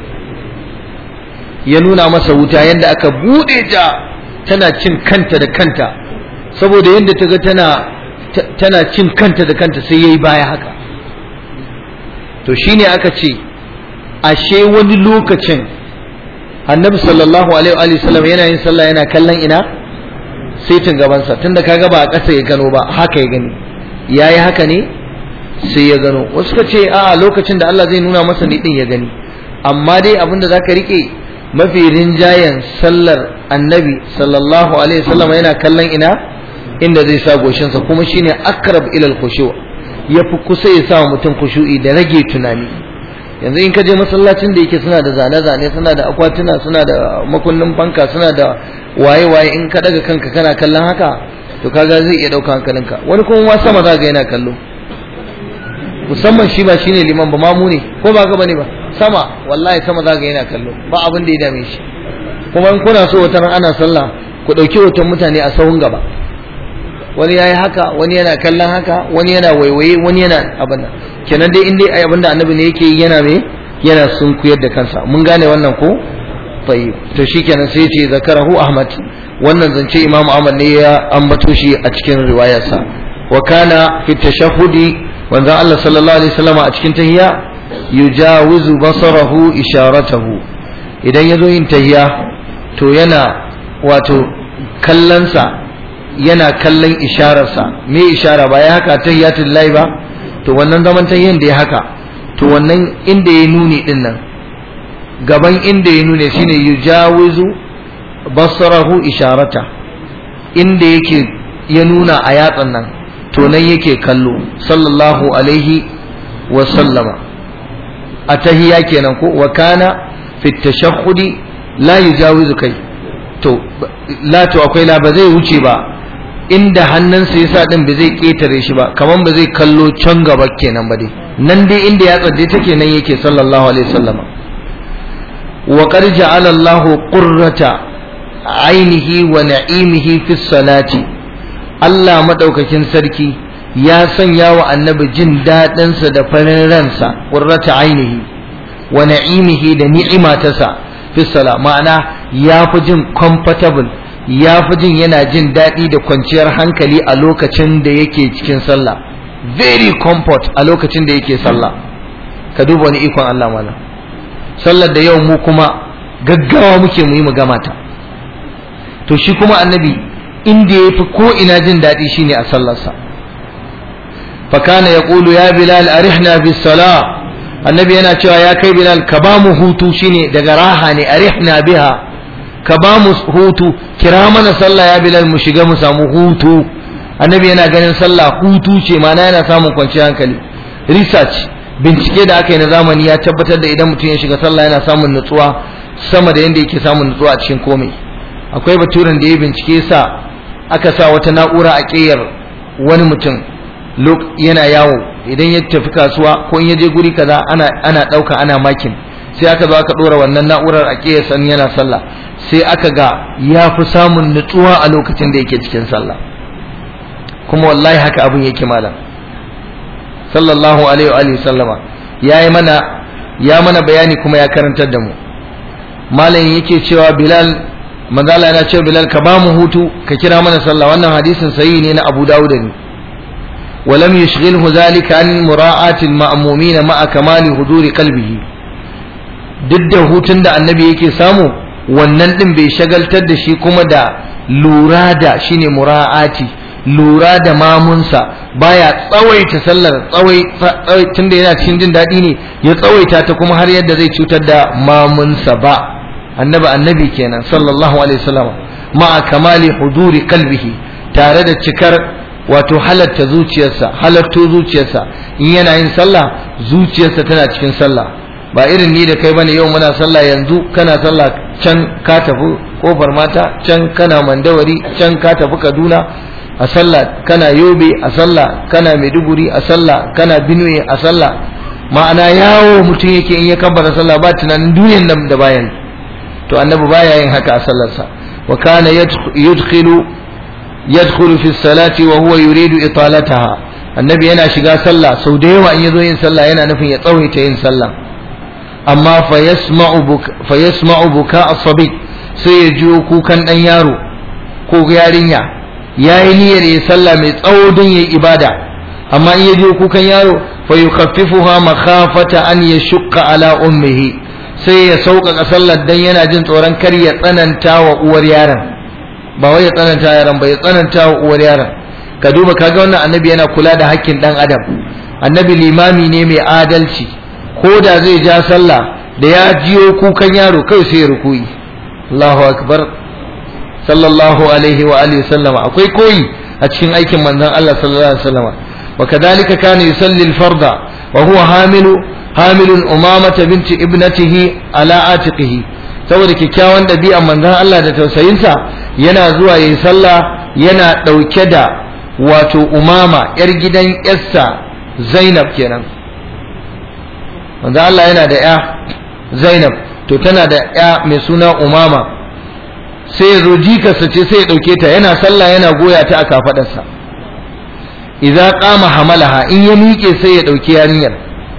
ya nuna masa wuta yadda aka bude ta tana cin kanta da kanta saboda yadda ta ga tana tana cin kanta da kanta sai yayi baya haka to shine aka ce ashe wani lokacin annabi sallallahu alaihi wa sallam yana yin sallah yana kallon ina saitin gabansa tunda kaga ba a ƙasa ya gano ba haka ya gani yayi haka ne sai ya gano wasu ka ce a lokacin da Allah zai nuna masa ni din ya gani amma dai abinda zaka rike mafi rinjayen sallar annabi sallallahu alaihi wasallam yana kallon ina inda zai sa goshinsa kuma shine akrab ila al-khushu' yafi kusa ya sa mutum khushu'i da rage tunani yanzu in ka je masallacin da yake suna da zane-zane suna da akwatuna suna da makunnin fanka suna da waye-waye in ka daga kanka kana kallon haka to kaga zai iya ɗauka hankalinka wani kuma ma sama za ga yana kallo musamman shi ba shine liman ba mamu ne ko ba gaba ne ba sama wallahi sama za ga yana kallo ba abin da ya dame shi kuma in kuna so wata ran ana sallah ku ɗauki hoton mutane a sahun gaba wani yayi haka wani yana kallon haka wani yana waiwaye wani yana abin nan kenan dai in dai abin da annabi ne yake yi yana me yana sunkuyar da kansa mun gane wannan ko tayyib to shikenan sai ce zakarahu ahmad wannan zance imam ahmad ne ya ambato shi a cikin riwayarsa wa kana fi tashahhudi wanzan Allah sallallahu alaihi wasallam a cikin tahiyya yujawizu basarahu isharatahu idan yazo yin tahiyya to yana wato kallonsa yana kallon ishararsa me ishara ba ya haka tahiyatul lahi ba to wannan zaman tahiyyan da ya haka to wannan inda ya nuni din nan gaban inda ya nune shine yujawizu basarahu isharata inda yake ya nuna a yatsan nan to nan yake kallo sallallahu alaihi wa sallama a tahiya kenan ko wa kana fi tashahhudi la yujawizu kai to la to akwai la ba zai wuce ba inda hannunsa yasa din ba zai ketare shi ba kaman ba zai kallo can gaba kenan ba dai nan dai inda ya tsadde take nan yake sallallahu alaihi wasallama wa qad ja'ala Allahu qurrata ainihi wa na'imihi fi salati Allah madaukakin sarki ya sanya wa annabi jin daɗinsa da farin ransa qurrata ainihi wa na'imihi da ni'ima tasa fi sala ma'ana ya fi jin comfortable ya fi jin yana jin daɗi da kwanciyar hankali a lokacin da yake cikin sallah very comfort a lokacin da yake sallah ka duba wani ikon Allah malam sallar da yau mu kuma gaggawa muke mu yi mu gama ta to shi kuma annabi inda ya fi ko ina jin daɗi shine a sallarsa fakana ya ƙulu ya bilal arihna bis sala annabi yana cewa ya kai bilal ka ba mu hutu shine daga raha ne arihna biha ka ba mu hutu kira mana sallah ya bilal mu shiga mu samu hutu annabi yana ganin sallah hutu ce mana yana samun kwanciyar hankali research bincike da aka yi na zamani ya tabbatar da idan mutum ya shiga sallah yana samun nutsuwa sama da yadda yake samun nutsuwa a cikin komai akwai baturen da ya bincike sa aka sa wata na'ura a ƙeyar wani mutum yana yawo idan ya tafi kasuwa ko in ya je guri kaza ana ana ɗauka ana makin sai aka zo aka ɗora wannan na'urar a ƙeyar san yana sallah sai aka ga ya fi samun nutsuwa a lokacin da yake cikin sallah kuma wallahi haka abin yake malam sallallahu alaihi wa sallama ya yi mana ya mana bayani kuma ya karantar da mu malam yake cewa bilal manzala yana cewa bilal ka ba mu hutu ka kira mana sallah wannan hadisin sahihi ne na abu dawud ne ولم يشغله ذلك عن مراعاة المأمومين مع كمال حضور قلبه duk da hutun da annabi yake samu wannan din bai shagaltar da shi kuma da lura da shine mura'ati lura da mamunsa baya tsawaita sallar tsawai tunda yana cikin jin daɗi ne ya tsawaita ta kuma har yadda zai cutar da mamunsa ba annabi annabi kenan sallallahu alaihi wasallam ma'a kamali huduri kalbihi tare da cikar wato halatta zuciyarsa halatto zuciyarsa in yana yin sallah zuciyarsa tana cikin sallah ba irin ni da kai bane yau muna sallah yanzu kana sallah can ka tafi kofar mata can kana mandawari can ka tafi kaduna a sallah kana yobe a sallah kana maiduguri a sallah kana benue a sallah ma'ana yawo mutum yake in ya kabbara sallah ba tunanin duniyan nan da bayan to annabi baya yin haka a sallarsa wa kana yadkhulu yadkhulu fi salati wa huwa yuridu italataha annabi yana shiga sallah sau da yawa in yazo yin sallah yana nufin ya tsawaita yin sallah amma fa yasma'u buka fa yasma'u buka as-sabi sai ya jiyo kukan dan yaro ko yarinya yayi niyyar yin sallah mai tsawo don yayi ibada amma in ya jiyo kukan yaro fa yukhaffifuha makhafata an yashqa ala ummihi sai ya sauƙaƙa sallar dan yana jin tsoron kar ya tsananta wa uwar yaron ba wai ya tsananta yaron ba ya tsananta wa uwar yaron ka duba kaga wannan annabi yana kula da hakkin dan adam annabi limami ne mai adalci ko da zai ja sallah da ya jiyo kukan yaro kai sai ya rukuyi Allahu akbar sallallahu alaihi wa alihi sallama akwai koyi a cikin aikin manzon Allah sallallahu alaihi wasallama wa kadhalika kana yusalli al-farda wa huwa hamilu hamilun umamata binti ibnatihi ala atiqihi saboda kyakkyawan ɗabi'an manzon Allah da tausayinsa yana zuwa yayi sallah yana ɗauke da wato umama yar gidan yarsa Zainab kenan manzon Allah yana da ya Zainab to tana da ya mai suna umama sai ya zo jikarsa ce sai ya ɗauke ta yana sallah yana goya ta a kafaɗarsa idza qama hamalaha in ya miƙe sai ya ɗauki yarinyar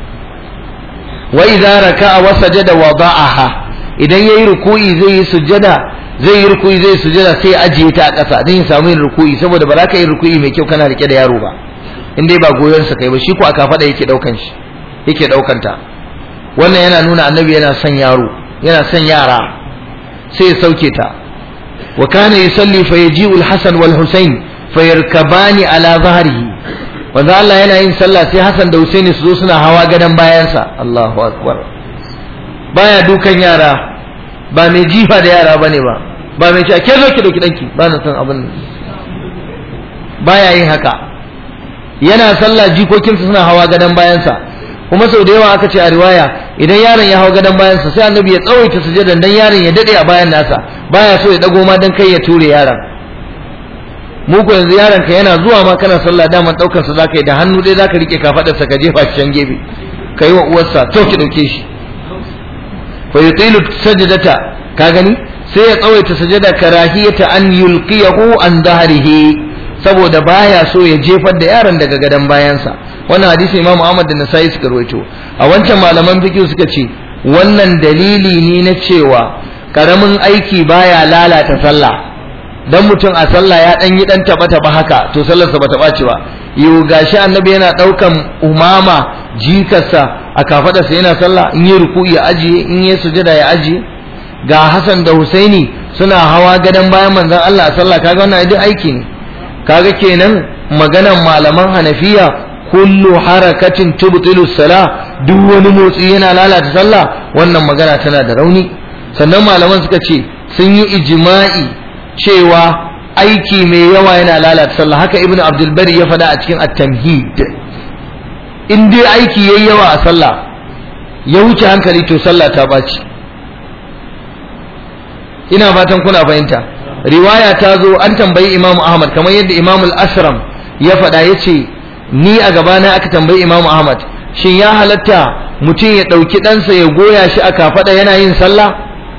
wa idza raka'a wa sajada wada'aha idan yayi ruku'i zai yi sujjada zai yi ruku'i zai sujjada sai ajiye ta a ƙasa don ya samu yin ruku'i saboda ba za ka yi ruku'i mai kyau kana rike da yaro ba in dai ba goyon sa kai ba shi ko aka faɗa yake ɗaukan shi yake ɗaukan ta wannan yana nuna annabi yana son yaro yana son yara sai ya sauke ta wa kana yusalli fa yaji'u al-hasan wal husayn fa yarkabani ala zahrihi wanda Allah yana yin sallah sai Hassan da Husaini su zo suna hawa gadon bayansa Allahu akbar baya dukan yara ba mai jifa da yara bane ba ba mai cewa ke zo ki dauki danki ba na san abin baya yin haka yana sallah jikokinsa suna hawa gadon bayansa kuma sau da yawa aka ce a riwaya idan yaron ya hau gadon bayansa sai annabi ya tsawaita sujadan dan yaron ya dade a bayan nasa baya so ya dago ma dan kai ya ture yaron mu ko yanzu yaron ka yana zuwa ma kana sallah daman daukar sa zaka yi da hannu dai zaka rike kafadar sa ka jefa shi can gefe kai wa uwarsa to ki dauke shi fa yutilu sajdata ka gani sai ya tsawaita sajada karahiyata an yulqiyahu an dahrihi saboda baya so ya jefar da yaron daga gadon bayansa wannan hadisi Imam Ahmad da Nasa'i suka rawaito a wancan malaman fiqh suka ce wannan dalili ne na cewa karamin aiki baya lalata sallah dan mutum a sallah ya dan yi dan taba taba haka to sallarsa bata ɓaci ba yau gashi annabi yana daukan umama jikarsa a kafadarsa yana sallah in yi ruku'i ya ajiye in yi sujada ya ajiye ga Hassan da Husaini suna hawa gadon bayan manzon Allah a sallah kaga wannan duk aiki ne kaga kenan maganan malaman Hanafiya kullu harakatin tubtilu sala duk wani motsi yana lalata sallah wannan magana tana da rauni sannan malaman suka ce sun yi ijma'i cewa aiki mai yawa yana lalata sallah haka ibn abdul bari ya faɗa a cikin at-tamhid in dai aiki yayi yawa a sallah ya wuce hankali to sallah ta baci ina fatan kuna fahimta riwaya ta zo an tambayi imam ahmad kamar yadda imam al-asram ya faɗa ya ce ni a gabana aka tambayi imam ahmad shin ya halatta mutum ya ɗauki ɗansa ya goya shi a kafaɗa yana yin sallah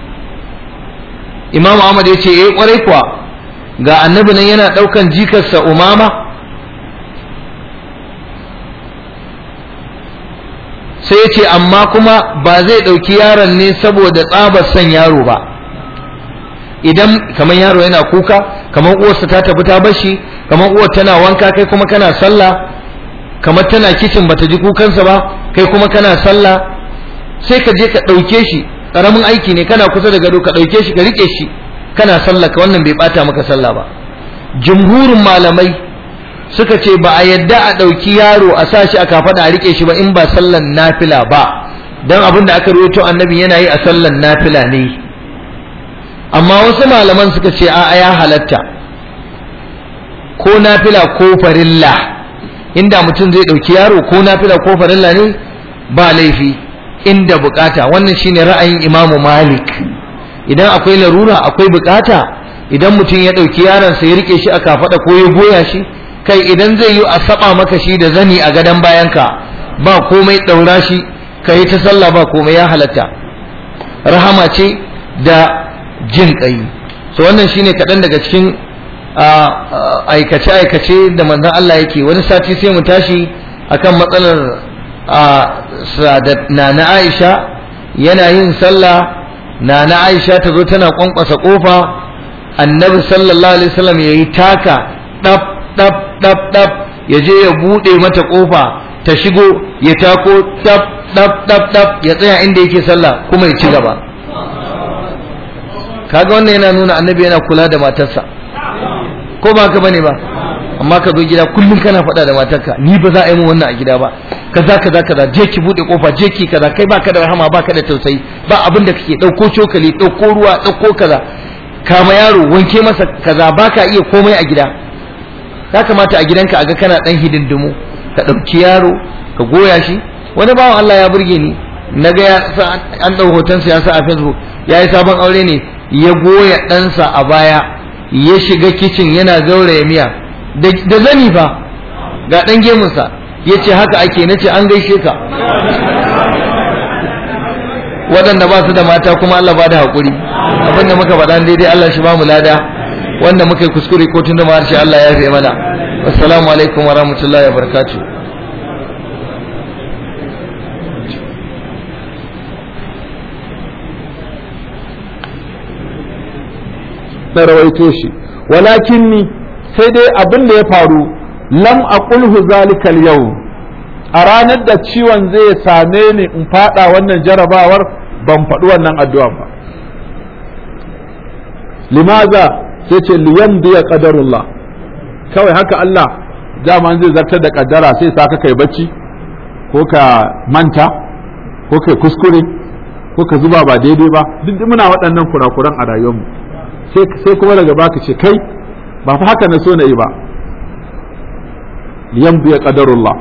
imam ahmad ya ce eh kwarai kuwa ga annabi nan yana ɗaukan jikarsa umama sai ya ce amma kuma ba zai ɗauki yaron ne saboda tsabar son yaro ba idan kamar yaro yana kuka kamar uwarsa ta tafi ta bashi kamar uwar tana wanka kai kuma kana sallah kamar tana kicin bata ji kukansa ba kai kuma kana sallah sai ka je ka ɗauke shi ƙaramin aiki ne kana kusa da gado ka ɗauke shi ka riƙe shi kana sallah ka wannan bai ɓata maka sallah ba jumhurin malamai suka ce ba a yadda a ɗauki yaro a sa shi a kafaɗa a riƙe shi ba in ba sallan nafila ba don abin da aka rawaito annabi yana yi a sallan nafila ne amma wasu malaman suka ce a ya halatta ko nafila ko farilla inda mutum zai ɗauki yaro ko nafila ko farilla ne ba laifi inda bukata wannan shine ra'ayin imamu malik idan akwai larura akwai bukata idan mutum ya ɗauki yaronsa ya rike shi a kafaɗa ko ya goya shi kai idan zai yi a saba maka shi da zani a gadon bayanka ba komai ɗaura shi ka yi ta sallah ba komai ya halatta rahama ce da jin ƙai so wannan shine kaɗan daga cikin aikace-aikace da manzon Allah yake wani sati sai mu tashi akan matsalar na na Aisha yana yin sallah na na Aisha ta zo tana kwankwasa kofa annabi sallallahu alaihi wasallam ya yi taka ɗab ɗab ɗab ɗab ya je ya buɗe mata kofa ta shigo ya tako ɗab ɗab ɗab ɗab ya tsaya inda yake sallah kuma ya ci gaba kaga wannan yana nuna annabi yana kula da matarsa ko ba ka bane ba amma ka zo gida kullum kana faɗa da matarka ni ba za a yi mu wannan a gida ba kaza kaza kaza je ki bude kofa je ki kaza kai baka da rahama baka da tausayi ba abin da kake dauko cokali dauko ruwa dauko kaza kama yaro wanke masa kaza baka iya komai a gida ya kamata a gidanka a ga kana dan hidindimu ka dauki yaro ka goya shi wani bawan Allah ya burge ni naga ya an dau hoton sa ya sa a Facebook yayi sabon aure ne ya goya ɗansa a baya ya shiga kicin yana gauraya miya da zani fa ga ɗan gemunsa ya ce haka ake na ce an gaishe ka waɗanda ba su da mata kuma Allah ba da haƙuri abinda muka faɗa daidai Allah shi ba mu lada wanda muka yi kuskure ko tun da ma harshe Allah ya fi mana assalamu alaikum wa rahmatullahi wa barakatuh na rawaito shi walakin ni sai dai abin da ya faru lam aqulhu zalikal yau a ranar da ciwon zai same ni in fada wannan jarabawar ban faɗi wannan addu'a ba limaza sai ce liyan biya qadarullah kawai haka Allah dama zai zartar da kaddara sai sa ka kai bacci ko ka manta ko kai kuskure ko ka zuba ba daidai ba duk muna waɗannan kurakuran a rayuwarmu sai kuma daga baka ce kai ba fa haka na so na yi ba yamdu ya qadarullah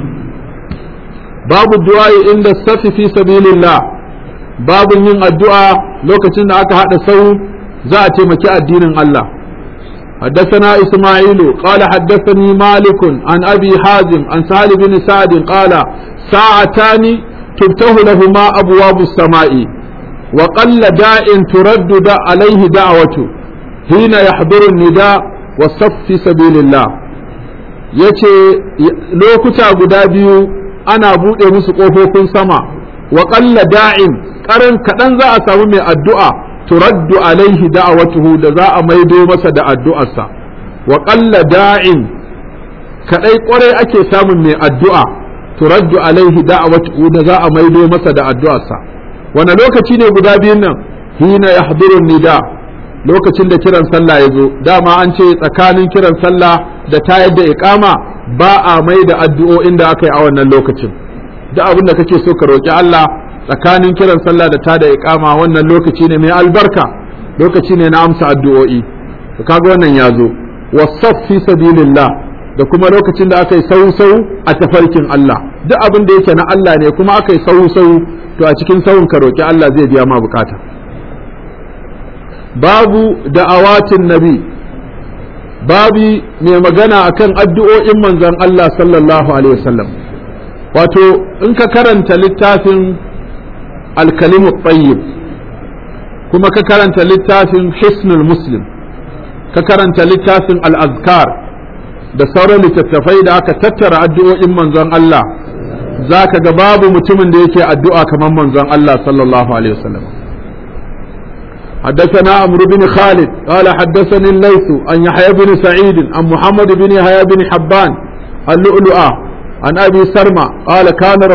babu du'a inda safi fi sabilillah babu yin addu'a lokacin da aka hada sau za a taimaki addinin Allah حدثنا إسماعيل قال حدثني مالك عن أبي حازم عن سهل بن سعد قال ساعتان تفتح لهما أبواب السماء وقل داء ترد دا عليه دعوته حين يحضر النداء والصف في سبيل الله yace lokuta guda biyu ana buɗe musu ƙofofin sama wa ƙalla da'in ƙaran kaɗan za a samu mai addu'a turaddu alaihi da'awatuhu da za a maido masa da addu'arsa wa ƙalla da'in kaɗai ƙwarai ake samun mai addu'a turaddu alaihi da'awatuhu da za a maido masa da addu'arsa wani lokaci ne guda biyun nan hina ya nida lokacin da kiran sallah ya zo dama an ce tsakanin kiran sallah da tayar da iqama ba a mai da addu'o'in da aka yi a wannan lokacin duk abin da kake so ka roƙi Allah tsakanin kiran sallah da tada iqama wannan lokaci ne mai albarka lokaci ne na amsa addu'o'i to kaga wannan ya zo wasaf fi sabilillah da kuma lokacin da aka yi sau-sau a tafarkin Allah duk abin da yake na Allah ne kuma aka yi sau-sau to a cikin sauyin ka roƙi Allah zai biya ma bukata babu da'awatin nabi babi mai magana akan addu'o'in manzon Allah sallallahu alaihi wasallam wato in ka karanta littafin alkalimu tayyib kuma ka karanta littafin hisnul muslim ka karanta littafin al-azkar da sauran littattafai da aka tattara addu'o'in manzon Allah za ka ga babu mutumin da yake addu'a kamar manzon Allah sallallahu alaihi wasallam حدثنا عمرو بن خالد قال حدثني الليث عن يحيى بن سعيد عن محمد بن يحيى بن حبان اللؤلؤة عن أبي سرمة قال كان